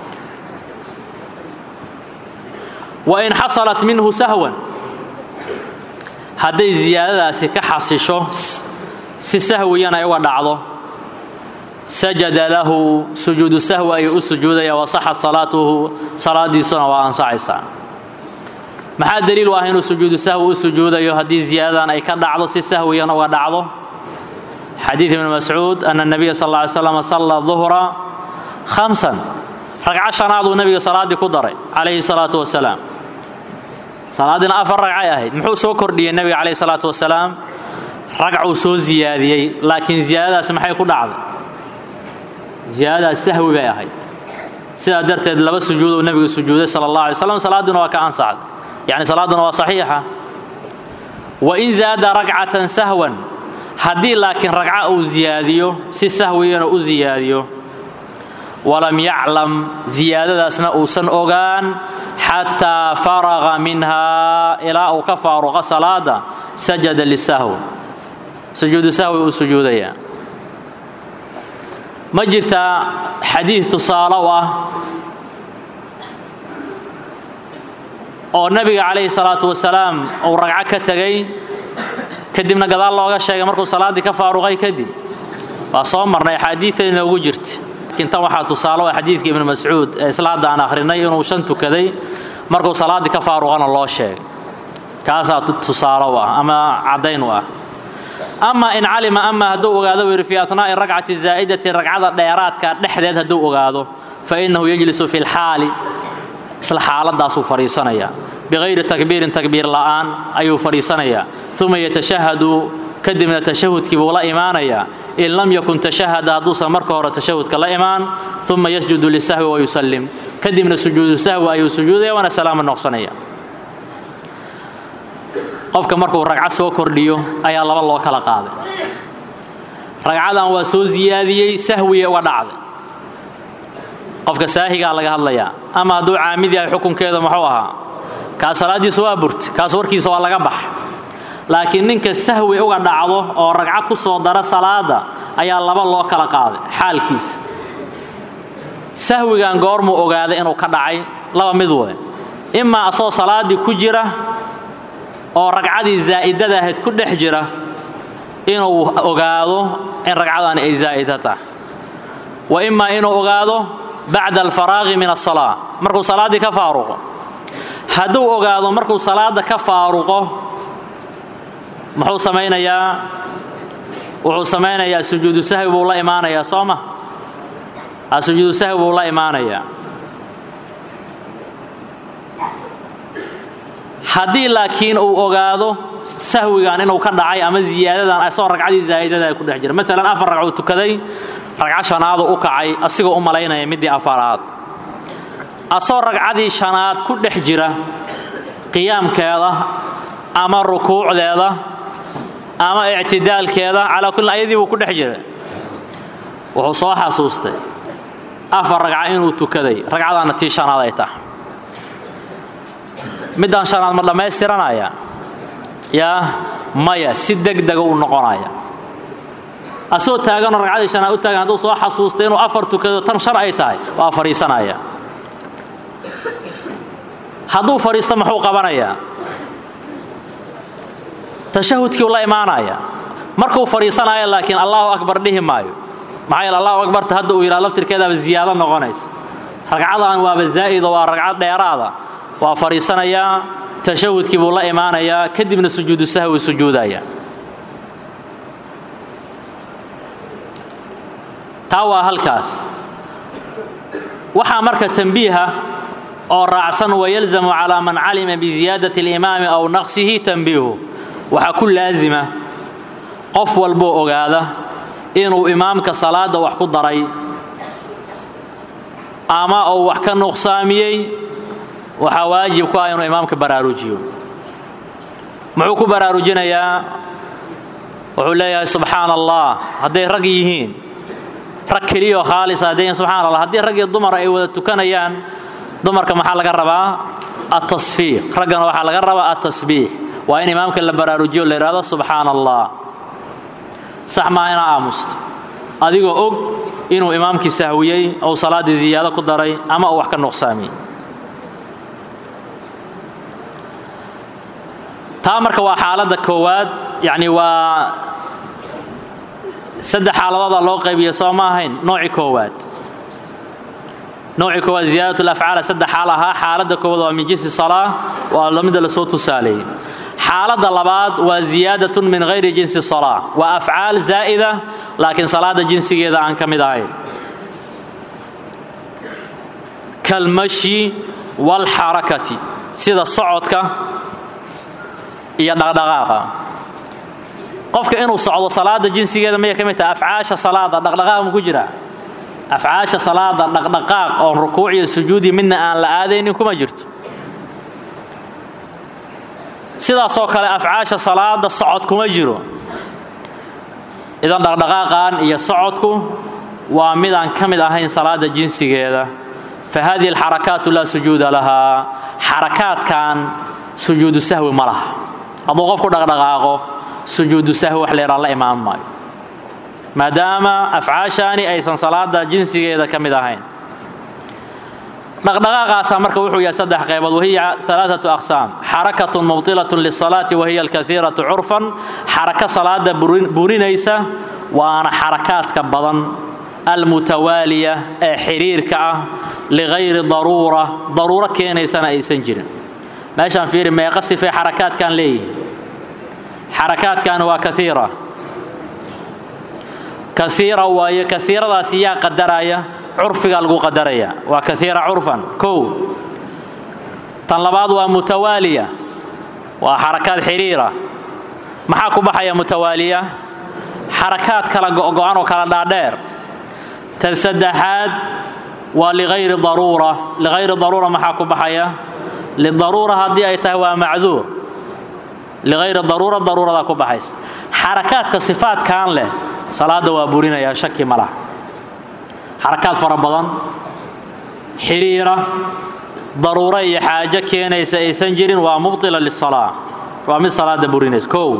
wa in xasalat minhu sahwan hadday ziyaadadaasi ka xasisho si sahwiyan ay uga dhacdo sajada lahu sujuudu sahwi ayuu u sujuudaya wasaxat salaatuhu salaadiisuna waa ansaxaysaa maxaa daliil u ah inuu sujuudu sahwi u sujuudayo haddii ziyaadadan ay ka dhacdo si sahwiyan uga dhacdo xadiid ibni mascuud ana nabiya sal lla ly slam salla duhra khamsan ragco shanaaduu nebiga salaaddii ku daray calayhi salaatu wasalaam salaaddiina afar ragcay ahayd muxuu soo kordhiyey nebiga calayhi salaatu wasalaam ragcuu soo ziyaadiyey laakiin ziyaadadaasi maxay ku dhacday ziyaadadaas sahwi bay ahayd sidaa darteed laba sujuuduu nebigu sujuuday sala allah alay slam salaaddiina waa ka ansaxday yacni salaadduna waa saxiixa wa in zaada ragcatan sahwan haddii laakiin ragca uu ziyaadiyo si sahwiyana u ziyaadiyo walam yaclam ziyaadadaasna uusan ogaan xataa faraqa minhaa ilaa uu ka faaruqa salaada sajada lisahw sujuudu sahwi uu sujuudayaa ma jirtaa xadiid tusaale u ah oo nebiga calayhi salaatu wasalaam uu ragco ka tegay kadibna gadaal looga sheegay markuu salaaddii ka faaruqay kadib waa soo marnay axaadiida inoogu jirta laakiin tan waxaa tusaale ah xadiidka ibnu mascuud ee isla hadda aan akhrinay inuu shan tukaday markuu salaaddii ka faaruqana loo sheegay kaasaa tusaale u ah ama caddayn u ah ama in calima ama hadduu ogaado buu yidhi fii atnaa'i rakcati zaa'idati ragcada dheeraadka dhexdeed hadduu ogaado fa innahu yajlisu fi lxaali isla xaaladaasuu fadhiisanayaa bikayri takbiirin takbiir la'aan ayuu fadhiisanayaa uma yatashahadu kadibna tashahudkii buu la imaanayaa in lam yakun tashahada hadduusan marka hore tashahudka la imaan uma yasjudu lisahwi wayusallim kadibna sujuudu sahwi ayuu sujuudaya waana salaamo noqsanaya qofka markuu ragco soo kordhiyo ayaa laba loo kala qaaday ragcadan waa soo siyaadiyey sahwiye uga dhacday qofka saahigaa laga hadlayaa ama hadduu caamid yahay xukunkeeda muxuu ahaa kaas salaaddiisa waa burta kaas warkiisa waa laga bax laakiin ninka sahwi uga dhacdo oo ragco ku soo dara salaada ayaa laba loo kala qaaday xaalkiisa sahwigan goormuu ogaaday inuu ka dhacay laba mid wey imaa asoo salaaddii ku jira oo ragcadii zaa'idada ahayd ku dhex jira inuu ogaado in ragcadaani ay zaa'ida tahay wa imaa inuu ogaado bacda alfaraaqi min asalaa markuu salaaddii ka faaruqo hadduu ogaado markuu salaadda ka faaruqo muxuu samaynayaa wuxuu samaynayaa sujuudu sahwi buu la imaanayaa soo ma sujuudu sahwi buu la imaanayaa haddii laakiin uu ogaado sahwigan inuu ka dhacay ama ziyaadadan asoo ragcadii zaa'idada ay ku dhex jira maalan afar ragcuu tukaday ragco shanaadu u kacay asigoo u malaynaya middii afaraad asoo ragcadii shanaad ku dhex jira qiyaamkeeda ama rukuucdeeda ama ictidaalkeeda calaa kullin ayadii buu ku dhex jira wuxuu soo xasuustay afar ragca inuu tukaday ragcadaana tii shanaad ay tahay middaan shanaad ma dhammaystiranaya yaa maya si degdega uu noqonaya asagoo taaganoo ragcadii shanaad u taagan hadduu soo xasuustay inuu afar tukado tan shan ay tahay waa fadhiisanaya hadduu fadhiisto muxuu qabanayaa tashahudkii u la imaanaya markuu fadhiisanaya laakiin allahu akbar dhihi maayo maxaa yeele allahu akbarta hadda uu yidhaha laftirkeedaaba ziyaado noqonaysa ragcadan waaba zaa'ido waa ragcad dheeraada waa fadhiisanayaa tashahudkii buu la imaanayaa kadibna sujuudu sahwi sujuudaya taa waa halkaas waxaa marka tambiiha oo raacsan wayalzamu calaa man calima biziyaadati alimaami aw naqsihi tambiihu waxaa ku laasima qof walboo ogaada inuu imaamka salaadda wax ku daray ama uu wax ka nuqsaamiyey waxaa waajib ku ah inuu imaamka baraarujiyo muxuu ku baraarujinayaa wuxuu leeyahay subxaana allah hadday rag yihiin rag keliyaoo khaalisa hadday yihiin subxana allah haddii rag iyo dumar ay wada tukanayaan dumarka maxaa laga rabaa altasfiiq raggana waxaa laga rabaa altasbiix waa in imaamka la baraarujiyo la yidhahdo subxaana allah sax maa inaa aamusto adigoo og inuu imaamkii sahwiyey ou salaaddii ziyaado ku daray ama uu wax ka nuqsaamiyey taa marka waa xaaladda koowaad yacni waa saddex xaaladoodaa loo qaybiya soo ma ahayn noocii koowaad noocii koowaad ziyaadat lafcaala saddex xaal ahaa xaaladda koowaad waa min jinsi salaa waa lamida lasoo tusaaleeyey xaaladda labaad waa ziyaadatun min hayri jinsi salaa waa afcaal zaa'ida laakiin salaada jinsigeeda aan ka mid ahayn kalmashi waalxarakati sida socodka iyo dhaqdhaqaaqa qofka inuu socdo salaada jinsigeeda maya ka mid tahay afcaasha salaada dhaqdhaqaaq ma ku jira afcaasha salaada dhaqdhaqaaq oon rukuuc iyo sujuudi midna aan la aadaynin kuma jirto sidaasoo kale afcaasha salaada socod kuma jiro idan dhaqdhaqaaqan iyo socodku waa mid aan ka mid ahayn salaada jinsigeeda fa hadihi alxarakaatu laa sujuuda lahaa xarakaadkan sujuudu sahwi ma laha hadduu qofku dhaqdhaqaaqo sujuudu sahwi wax leeraa la imaan maayo maadaama afcaashaani aysan salaada jinsigeeda ka mid ahayn dhaqdhaqaaqaasaa marka wuxuu yahay saddex qaybood wahiya alaaatu aqsaam xarakatun mubtilatun lisalaati wahiya alkaiiratu curfan xaraka salaada burinaysa waana xarakaadka badan almutawaaliya ee xiriirka ah ligayri daruura daruuro keenaysana aysan jirin meeshaan fiiri meeqa sifay xarakaadkan leeyihin xarakaadkan waa kaiira kaiira waayo kaiiradaasi yaa qadaraya curfigaa lagu qadaraya waa kaiira curfan kow tan labaad waa mutawaaliya waa xarakaad xiriira maxaa ku baxaya mutawaaliya xarakaad kala go'go'an oo kala dhaadheer tan saddexaad waa ligayri daruura ligayri daruura maxaa ku baxaya lidaruura haddii ay tahay waa macduur ligayri daruura daruuradaa ku baxaysa xarakaadka sifaadkan leh salaada waa burinayaa shaki ma laha xarakaad fara badan xiriira daruuro iyo xaajo keenaysa aysan jirin waa mubtila lisalaa waa mid salaada burinaysa kow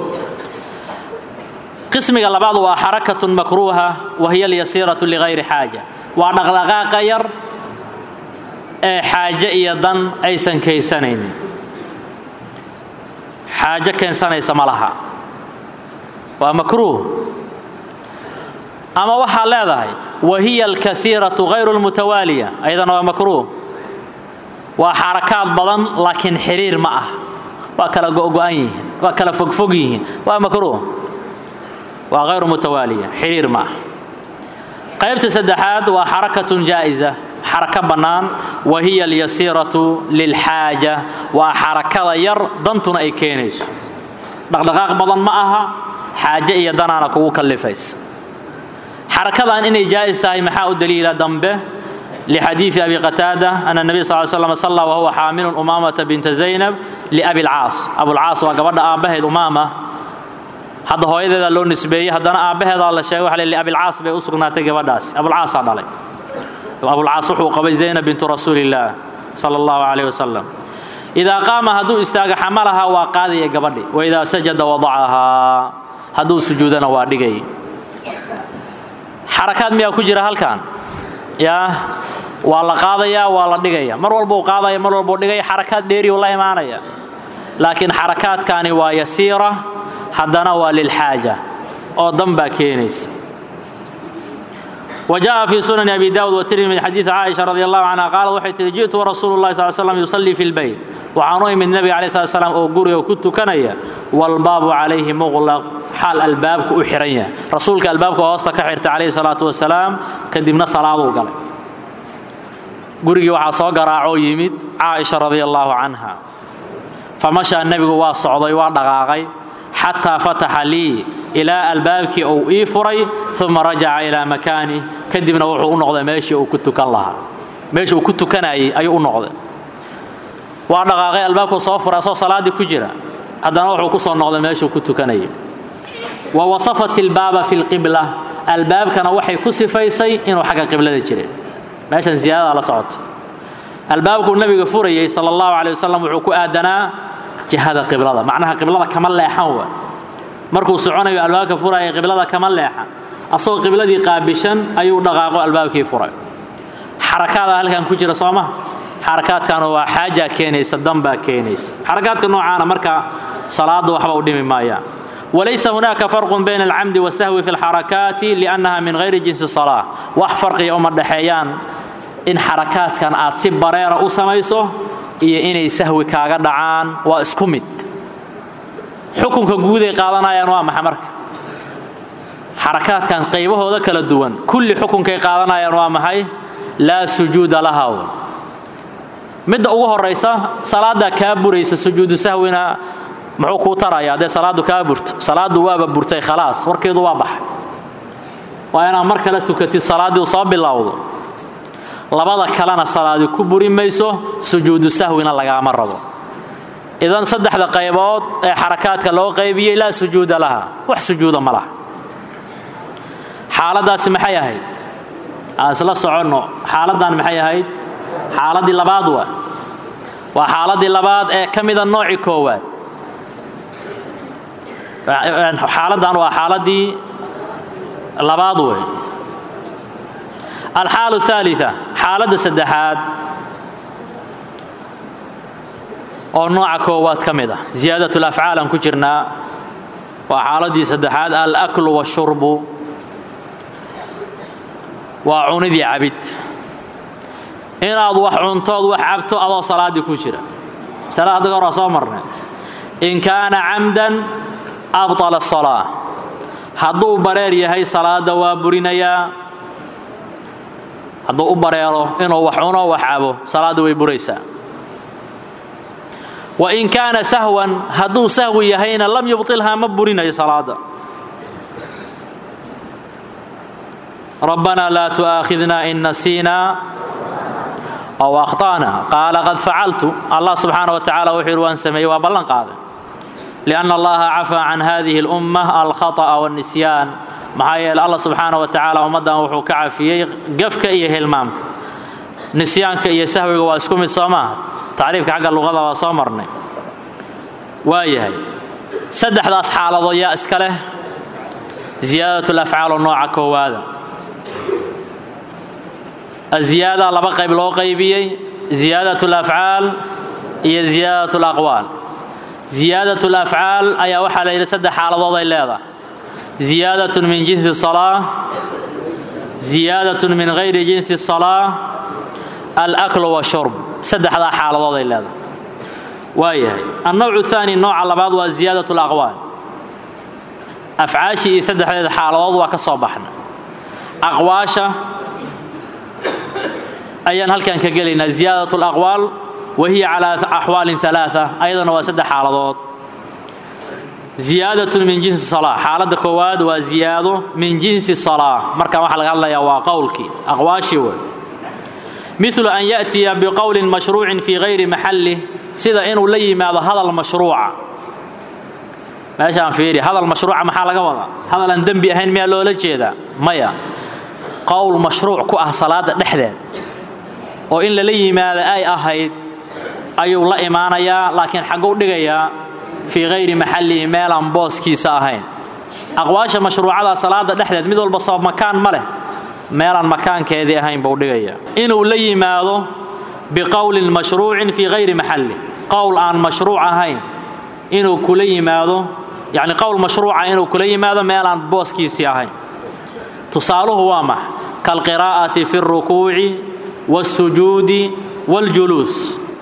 qismiga labaad waa xarakatun makruuha wa hiya alyasiiratu ligayri xaaja waa dhaqdhaqaaqa yar ee xaajo iyo dan aysan kaysanaynin xaajo keensanaysa ma laha waa makruuh ama waxaa leedahay wa hiya alkaiiratu hayru lmutawaaliya ayadana waa makruuh waa xarakaad badan laakiin xiriir ma ah waa kala go'go'an yihiin waa kala fogfog yihiin waa makruuh waa hayru mutawaaliya xiriir ma ah qaybta saddexaad waa xarakatun jaa'isa xarako bannaan wa hiya alyasiiratu lilxaaja waa xarakada yar dantuna ay keenayso dhaqdhaqaaq badan ma aha xaaje iyo danaana kugu kallifaysa xarakadan inay jaa'is tahay maxaa u daliila dambe lixadiidi abi qataada ana nabiy sal slam salla wahuwa xaamilun umaamata binta zaynab liabi lcaas abulcaas waa gabadha aabbaheed umaama hadda hooyadeedaa loo nisbeeyey haddana aabbaheedaa la sheegay waxa abilcaas bay u sugnaatay gabadhaas abulcaasaa dhalay abulcaas wuxuu qabay zaynab bintu rasuulillaah sala allahu calayh wasalam idaa qaama hadduu istaago xamalahaa waa qaadaya gabadhi wa idaa sajada wadacahaa hadduu sujuudana waa dhigay xarakaad miyaa ku jira halkan yaa waa la qaadayaa waa la dhigaya mar walbuu qaadaya mar walbuu dhigaya xarakaad dheeriyu la imaanaya laakiin xarakaadkani waa yasiira haddana waa lilxaaja oo dan baa keenaysa وجاء في سنن أبي داود والترمذي من حديث عائشة رضي الله عنها قالت waxay tihi jiئtu ورasuul الlahi صلى سلم يصلي في البيت waxaan u imid nebiga عليه الصلاة سلام oo guriga ku tukanaya والbaabu عalayhi مغلق xaal albaabku u xihan yahay rasuulka albaabka hoosta ka xirta calayhi الصلاaةu وaسalaam kadibna salaaduu galay gurigii waxaa soo garaacoo yimid caaئiشha رضي الله عنها famashaa nebigu waa socday waa dhaqaaqay xataa fataxa lii ilaa albaabkii uu ii furay uma rajaca ilaa makaanih kadibna wuxuu u noqday meeshii uu ku tukan lahaa meeshii uu ku tukanayay ayuu u noqday waa dhaqaaqay albaabkuu soo furay asoo salaaddii ku jira haddana wuxuu ku soo noqday meeshuu ku tukanayay wa wasafat ilbaaba fi lqibla albaabkana waxay ku sifaysay inuu xagga qiblada jiray meeshan ziyaadadaa la socota albaabkuu nabiga furayey sala allahu calay wasalam wuxuu ku aadanaa jihada qiblada macnaha qiblada kama leexan wa markuu soconayo albaabka furaya qiblada kama leexan asagoo qibladii qaabishan ayuu dhaqaaqo albaabkii furay xarakaada halkan ku jira sooma xarakaadkan waa xaajaa keenaysa danbaa keenaysa xarakaadka noocaana marka salaada waxba u dhimi maayaan walaysa hunaaka farqun bayna alcamdi wasahwi fi lxarakaati liannaha min hayri jinsi salaa wax farqiga uma dhexeeyaan in xarakaadkan aad si bareera u samayso iyo inay sahwi kaaga dhacaan waa isku mid xukunka guuday qaadanayaan waa maxa marka xarakaadkan qaybahooda kala duwan kulli xukunkay qaadanayaan waa maxay laa sujuuda lahaw midda ugu horaysa salaaddaa kaa buraysa sujuudu sahwina muxuu kuu taraya haddee salaaddu kaa burto salaaddu waaba burtay khalaas warkeedu waa baxay waa inaad mar kale tukatid salaaddii soo bilowdo labada kalena salaadi ku buri mayso sujuudu sahwina lagaama rabo idan saddexda qaybood ee xarakaadka loo qaybiyey laa sujuuda laha wax sujuuda ma laha xaaladaasi maxay ahayd aan isla soconno xaaladdan maxay ahayd xaaladdii labaad waa waa xaaladdii labaad ee ka mida noocii koowaad xaaladdan waa xaaladdii labaad wey alxaalu aalia xaaladda saddexaad oo nooca koowaad ka mid ah ziyaadat lafcaal aan ku jirnaa waa xaaladdii saddexaad alaklu washurbu waa cunidii cabid inaad wax cuntood wax cabto adoo salaaddii ku jira masala hadda hor waa soo marnay in kaana camdan abطala الsalaa hadduu bareer yahay salaadda waa burinayaa hadduu u bareero inuu wax cuno wax cabo salaadda way buraysaa wa in kaana sahwan hadduu sahwi yahayna lam yubطilhaa ma burinayo salaadda rabbanaa laa tu'aakhidna in nasiina aw akhta'na qaala qad facaltu allah subxaana wa tacala wuxuu yidhi waan sameeyey waa ballan qaaday lianna allaha cafaa can hadihi اlumma alkhaطأa wاlnisyaan maxaa yeele allah subxaana wa tacaala ummaddan wuxuu ka cafiyey gafka iyo hilmaamka nisyaanka iyo sahwiga waa isku mid soo maaha tacriifka xagga luqada waa soo marnay waa yahay saddexdaas xaaladood yaa iska leh ziyaadat lafcaal oo nooca koowaada aziyaada laba qayb loo qaybiyey ziyaadat lafcaal iyo ziyaadat laqwaal ziyaadat lafcaal ayaa waxaa la yidhi saddex xaaladood ay leedahay ziyaadat min jinsi salaa ziyaadat min hayri jinsi salaa alaklu washurb saddexdaa xaaladood ay leedahay waa yahay annowcu thaani nooca labaad waa ziyaadat laqwaal afcaashii iyo saddexdeeda xaaladood waa ka soo baxna aqwaasha ayaan halkan ka gelaynaa ziyaadat alaqwaal wa hiya calaa axwaalin alaaa ayadana waa saddex xaaladood ziyaadatun min jinsi salaa xaaladda koowaad waa ziyaado min jinsi salaa markaan waxaa laga hadlayaa waa qowlkii aqwaashii wey milu an ya'tiya biqowlin mashruucin fii hayri maxallih sida inuu la yimaado hadal mashruuca meeshaan fiiri hadal mashruuca maxaa laga wadaa hadal aan dembi ahayn miyaa loola jeedaa maya qowl mashruuc ku ah salaada dhexdeed oo in lala yimaado ay ahayd ayuu la imaanayaa laakiin xagguu dhigayaa fii hayri maxallihi meelaan booskiisa ahayn aqwaasha mashruucada salaada dhexdeed mid walba soo makaan ma leh meelaan makaankeedii ahayn buu dhigayaa inuu la yimaado biqowlin mashruucin fii hayri maxallih qowl aan mashruuc ahayn inuu kula yimaado yacni qowl mashruuca inuu kula yimaado meelaan booskiisii ahayn tusaaluhu waa max kaalqiraa'ati fi اlrukuuci wاlsujuudi wاljuluus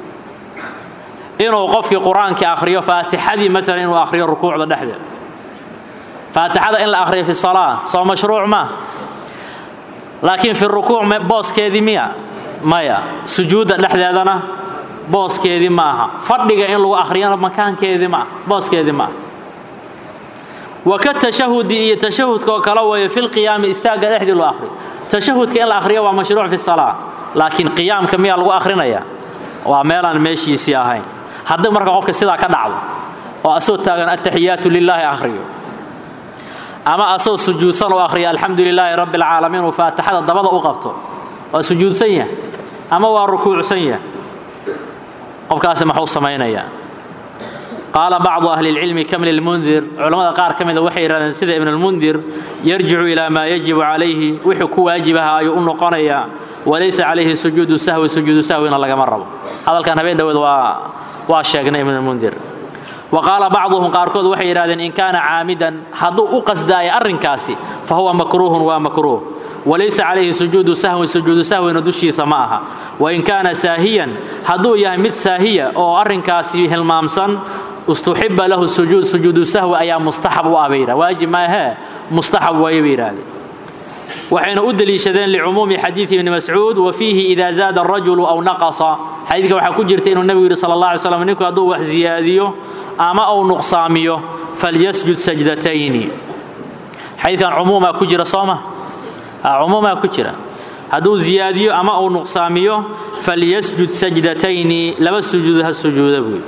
inuu qofkii qur-aankii akhriyo faatixadii maalan inuu akhriyo rukuucda dhexdeed faatixada in la akhriyo fi salaa soo mashruuc ma laakiin fi rukuuc booskeedii miya maya sujuudda dhexdeedana booskeedii ma aha fadhiga in lagu akhriyana makaankeedii maa booskeedii ma aha waka tashahudi iyo tashahudka oo kale weeye fi lqiyaami istaagga dhexdii loo akhriyo tashahudka in la akhriyo waa mashruuc fi salaa laakiin qiyaamka miyaa lagu akhrinaya waa meelaan meeshiisii ahayn haddii marka qofka sidaa ka dhacdo oo asoo taagan ataxiyaatu lilaahi akhriyo ama asoo sujuudsan u akhriyo alxamdu lilaahi rabbi alcaalamiin uu faatixada dabada u qabto waa sujuudsan yahay ama waa rukuucsan yahay qofkaasi maxuu samaynayaa qaala bacdu ahli اlcilmi kamil lmundir culammada qaar ka mida waxay yidhahdeen sida ibn اlmundir yarjicu ilaa maa yajibu calayhi wuxuu ku waajibaha ayuu u noqonayaa walaysa calayhi sujuudu sahwi sujuudu sahwina lagama rabo hadalkan habeen dhoweed waa waa sheegnay ibn اlmundir wa qaala bacduhum qaarkood waxay yidhahdeen in kaana caamidan hadduu u qasdaayo arrinkaasi fa huwa makruuhun waa makruuh walaysa calayhi sujuudu sahwin sujuudu sahwina dushiisa ma aha wain kaana saahiyan hadduu yahay mid saahiya oo arrinkaasi hilmaamsan istuxiba lahu sujuud sujuudu sahwi ayaa mustaxab u ah bay yidhah waajib maahee mustaxab waaye bay yidhahdeen waxayna u deliishadeen licumuumi xadiidi ibni mascuud wa fiihi ida zaada arajulu aw naqasa xadiidka waxaa ku jirta inuu nebigu yidhi sala allah alay slam ninku hadduu wax ziyaadiyo ama uu nuqsaamiyo falyasjud sajdatayni xadiidkan cumuumaa ku jira sooma cumuumaa ku jira hadduu ziyaadiyo ama uu nuqsaamiyo falyasjud sajdatayni laba sujuud ha sujuuda buy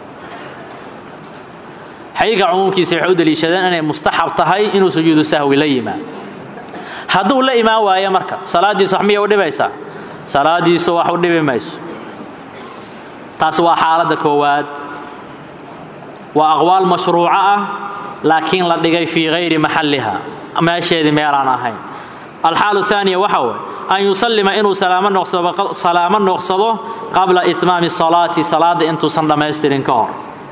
xadiidka cumuumkiisa waxay u deliishadeen inay mustaxab tahay inuu sujuudu sahwi la yimaado hadduu la imaan waayo marka salaaddiisu wax miyay u dhibaysaa salaaddiisu wax u dhibi mayso taasi waa xaaladda koowaad waa aqwaal mashruuco ah laakiin la dhigay fii hayri maxalliha meesheedii meelaan ahayn alxaalu aaniya waxa way an yusallima inuu salaamo noqsado qabla itmaami salaati salaadda intuusan dhammaystirin ka hor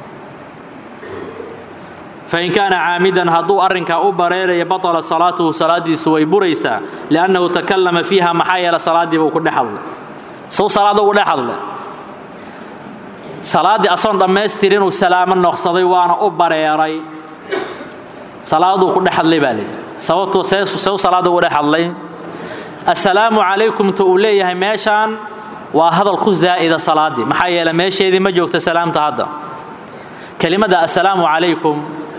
fain kaana caamidan hadduu arrinkaa u bareeraya baطala salaatuhu salaaddiisu way buraysaa liannahu takallama fiiha maxaa yeele salaaddii buu ku dhex hadlay sow salaadda ugu dhex hadlay salaaddii asoon dhammaystirinuu salaamo noqsaday waana u bareeray salaaduu ku dhex hadlay baa layidhi sababtuu sew salaadda ugu dhex hadlay assalaamu calaykumta uu leeyahay meeshaan waa hadal ku zaa'ida salaaddii maxaa yeele meesheedii ma joogta salaamta hadda kelimadda assalaamu calaykum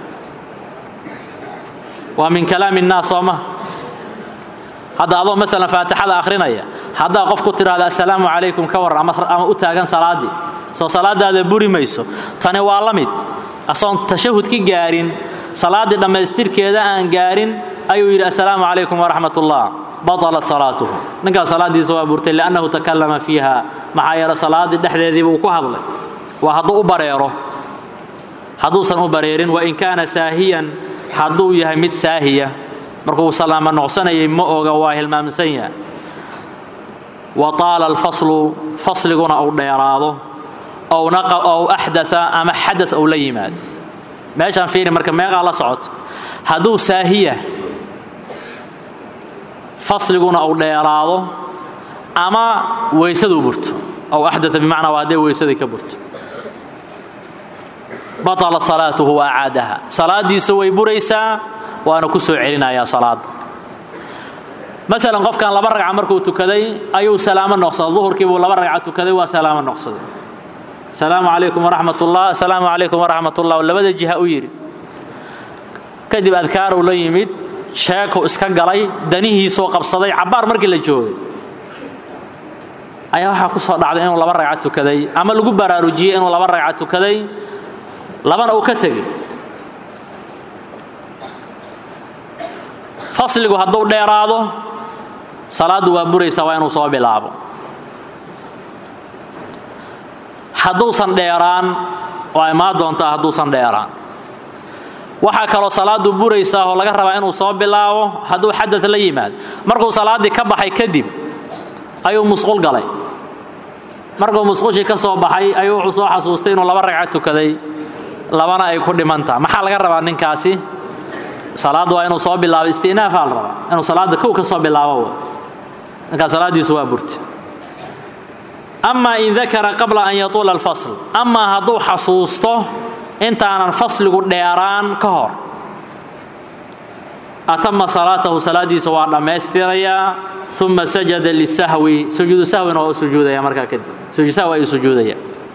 waa min kalaami innaas soo ma hadda adoo maalan faatixada akhrinaya haddaa qof ku tidhahda assalaamu calaykum ka warran ama u taagan salaaddii soo salaadaada buri mayso tani waa la mid asoon tashahudki gaarin salaaddii dhammaystirkeeda aan gaarin ayuu yidhi assalaamu calaykum waraxmat ullah batalat salaatuhu ninkaas salaaddiisa waa burtay liannahu takallama fiiha maxaa yeele salaaddii dhexdeediiba uu ku hadlay waa hadduu u bareero hadduusan u bareerin wain kaana saahiyan hadduu yahay mid saahiya markuu salaamo noqsanayay ma oga waa hilmaamsan yahay wa taala alfaslu fasliguna uu dheeraado ow axdaa ama xada ou la yimaado meeshaan fiiri marka meeqaa la socoto hadduu saahiya fasliguna uu dheeraado ama weysaduu burto ow axdaa bimacnaa waa hadday weysadii ka burto batalat salaatuhu wa acaadaha salaaddiisa way buraysaa waana ku soo celinayaa salaada maalan qofkan laba ragca markuu tukaday ayuu salaamo noqsaday duhurkii buu laba ragca tukaday waa salaamo noqsaday asalaamu calaykum waraxmat ullah asalaamu calaykum waraxmat ullah labada jiha u yidhi kadib adkaaruu la yimid sheekuu iska galay danihiisuu qabsaday cabbaar markii la joogay ayaa waxaa ku soo dhacday inuu laba ragca tukaday ama lagu baraarujiyey inuu laba ragca tukaday labana uu ka tegey fasligu hadduu dheeraado salaaddu waa buraysa waa inuu soo bilaabo hadduusan dheeraan waa imaan doontaa hadduusan dheeraan waxaa kaloo salaaddu buraysaa oo laga rabaa inuu soo bilaabo hadduu xadad la yimaado markuu salaaddii ka baxay kadib ayuu musqul galay markuu musqushii ka soo baxay ayuu wuxuu soo xasuustay inuu laba ragca tukaday labana ay ku dhimantaha maxaa laga rabaa ninkaasi salaaddu waa inuu soo bilaabo istinaafaa la rabaa inuu salaadda kow ka soo bilaabo ninkaas salaaddiisu waa burta amaa in dakara qabla an yatuula alfasl amaa hadduu xasuusto intaanan fasligu dheeraan ka hor atama salaatahu salaaddiisa waa dhammaystirayaa uma sajada lisahwi sujuudu sahwina waa u sujuudaya markaa kadib sujuud sahwi ayuu sujuudaya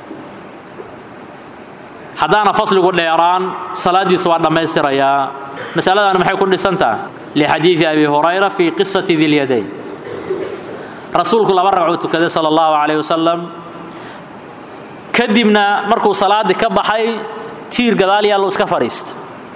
haddaana fasligu dheeraan salaaddiisa waa dhammaystirayaa masaladaani maxay ku dhisantaha lixadiidi abi hurayra fii qisati dilyadayn rasuulku laba ragcuu tukaday sala allahu calayh wasalam kadibna markuu salaaddii ka baxay tiir gadaal yaallo iska fadhiista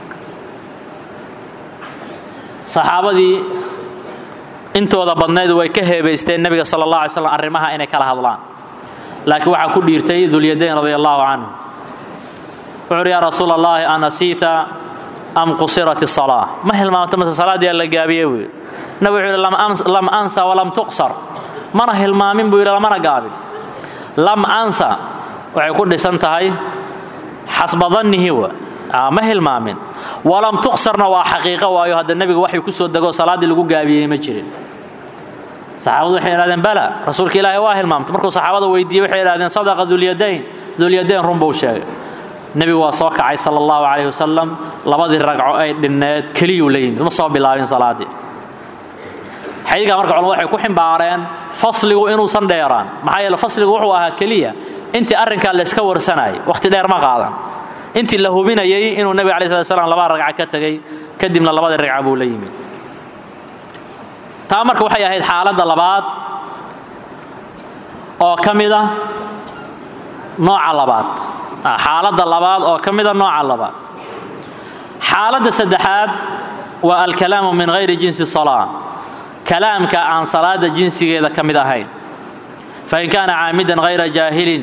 saxaabadii intooda badnayd way ka heebaysteen nebiga sala allah alay slam arrimaha inay kala hadlaan laakiin waxaa ku dhiirtay dulyadayn radia allahu canhu wuxu uhi yaa rasuula allahi anasiita am qusirat isalaa ma hilmaamta mase salaaddii la gaabiye buu yidhi nabi wuxuu yidhi lam ansa walam tuqsar mana hilmaamin buu yidhi lamana gaabin lam ansa waxay ku dhisan tahay xasba dannihi wa ma hilmaamin walam tuqsarna waa xaqiiqo waayo hadda nebiga waxay ku soo degoo salaaddii lagu gaabiyey ma jirin saxaabadu waxay idhahdeen bala rasuulka ilaahay waa hilmaamtay markuu saxaabada weydiiyey waxay idhahdeen sadaqa dulyadayn dulyadayn run buu sheegay nebigu waa soo kacay sala allahu calayh wasalam labadii ragco ay dhinneed keliyuu la yimid ma soo bilaabin salaaddii xadiidkaa marka culamadu waxay ku ximbaareen fasligu inuusan dheeraan maxaa yeele fasligu wuxuu ahaa keliya intii arrinkaa layska warsanayay wakhti dheer ma qaadan intii la hubinayay inuu nebiga alai slat slam laba ragca ka tegey kadibna labadii ragca buu la yimid taa marka waxay ahayd xaaladda labaad oo ka mida nooca labaad xaaladda labaad oo ka mida nooca labaad xaaladda saddexaad waa alkalaamu min hayri jinsi salaa kalaamka aan salaada jinsigeeda ka mid ahayn fain kaana caamidan hayra jaahilin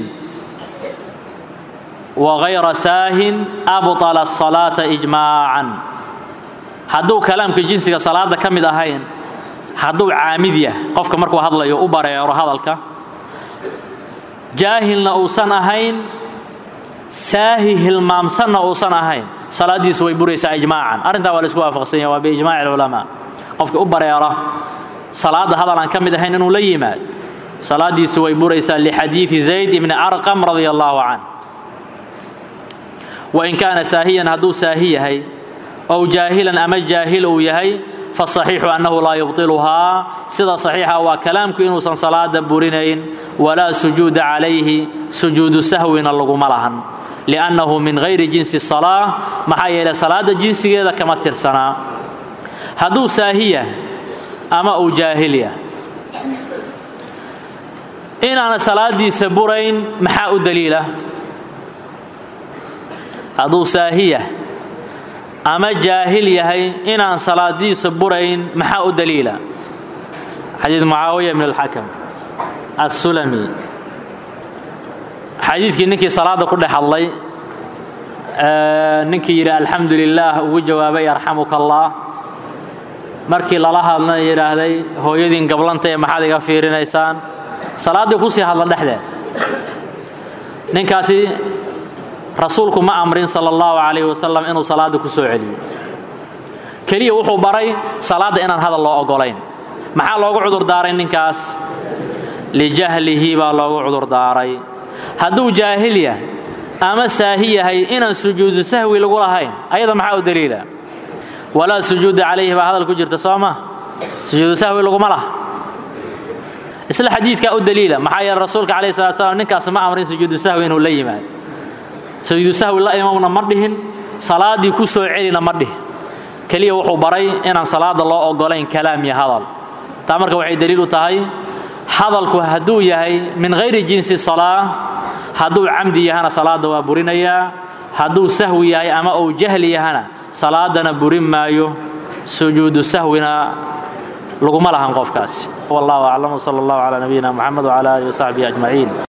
wa hayra saahin abطala الصalaata ijmaacan hadduu kalaamka jinsiga salaada ka mid ahayn hadduu caamid yah qofka markuu hadlayo u bareero hadalka jaahilna uusan ahayn saahi hilmaamsanna uusan ahayn salaaddiisu way buraysaa ijmaacan arrintaa waa la isku waafaqsan yaha waa biijmaci اlculamaa qofka u bareera salaadda hadal aan ka mid ahayn inuu la yimaad salaaddiisu way buraysaa lixadiidi zayd ibni arqam radia allahu can wain kaana saahiyan hadduu saahi yahay ow jaahilan ama jaahil uu yahay fasaxiixu annahu laa yubطiluhaa sida saxiixa waa kalaamku inuusan salaada burinayn walaa sujuuda calayhi sujuudu sahwina laguma lahan liannahu min hayri jinsi salaa maxaa yeelay salaada jinsigeeda kama tirsanaa hadduu saahiya ama uu jaahilya inaana salaadiisa burayn maxaa u daliila hadduu saahiya ama jaahil yahay inaan salaadiisa burayn maxaa u daliila xadiid mucaawiya bn alxakam assulami xadiidkii ninkii salaadda ku dhex hadlay ninkii yidhi alxamdu lilaah ugu jawaabay yarxamuka allah markii lala hadlana yidhaahday hooyadiin gablanta ee maxaad iga fiirinaysaan salaaddii kusii hadla dhexdeed ninkaasi rasuulku ma amrin sala allahu calayh wasalam inuu salaadda ku soo celiyo keliya wuxuu baray salaadda inaan hadal loo oggolayn maxaa loogu cudurdaaray ninkaas lijahlihi baa loogu cudurdaaray hadduu jaahil yah ama saahi yahay inaan sujuudu sahwi lagu lahayn ayada maxaa u daliila walaa sujuuda calayhi baa hadal ku jirta soo ma sujuudu sahwi laguma laha isla xadiidkaa u daliila maxaa yeele rasuulka calayhi salatu slam ninkaas ma amrin sujuudu sahwi inuu la yimaado sujuudu sahwi la imamna ma dhihin salaaddii ku soo celina ma dhihin keliya wuxuu baray inaan salaada loo ogolayn kalaam iyo hadal taa marka waxay daliil u tahay hadalku hadduu yahay min hayri jinsi salaa hadduu camdi yahana salaada waa burinayaa hadduu sahwi yahay ama uu jahli yahana salaadana burin maayo sujuudu sahwina laguma lahan qofkaasi wallahu aclam wsala allahu calaa nabiyina moxamed wcala alihi wasaxbihi ajmaciin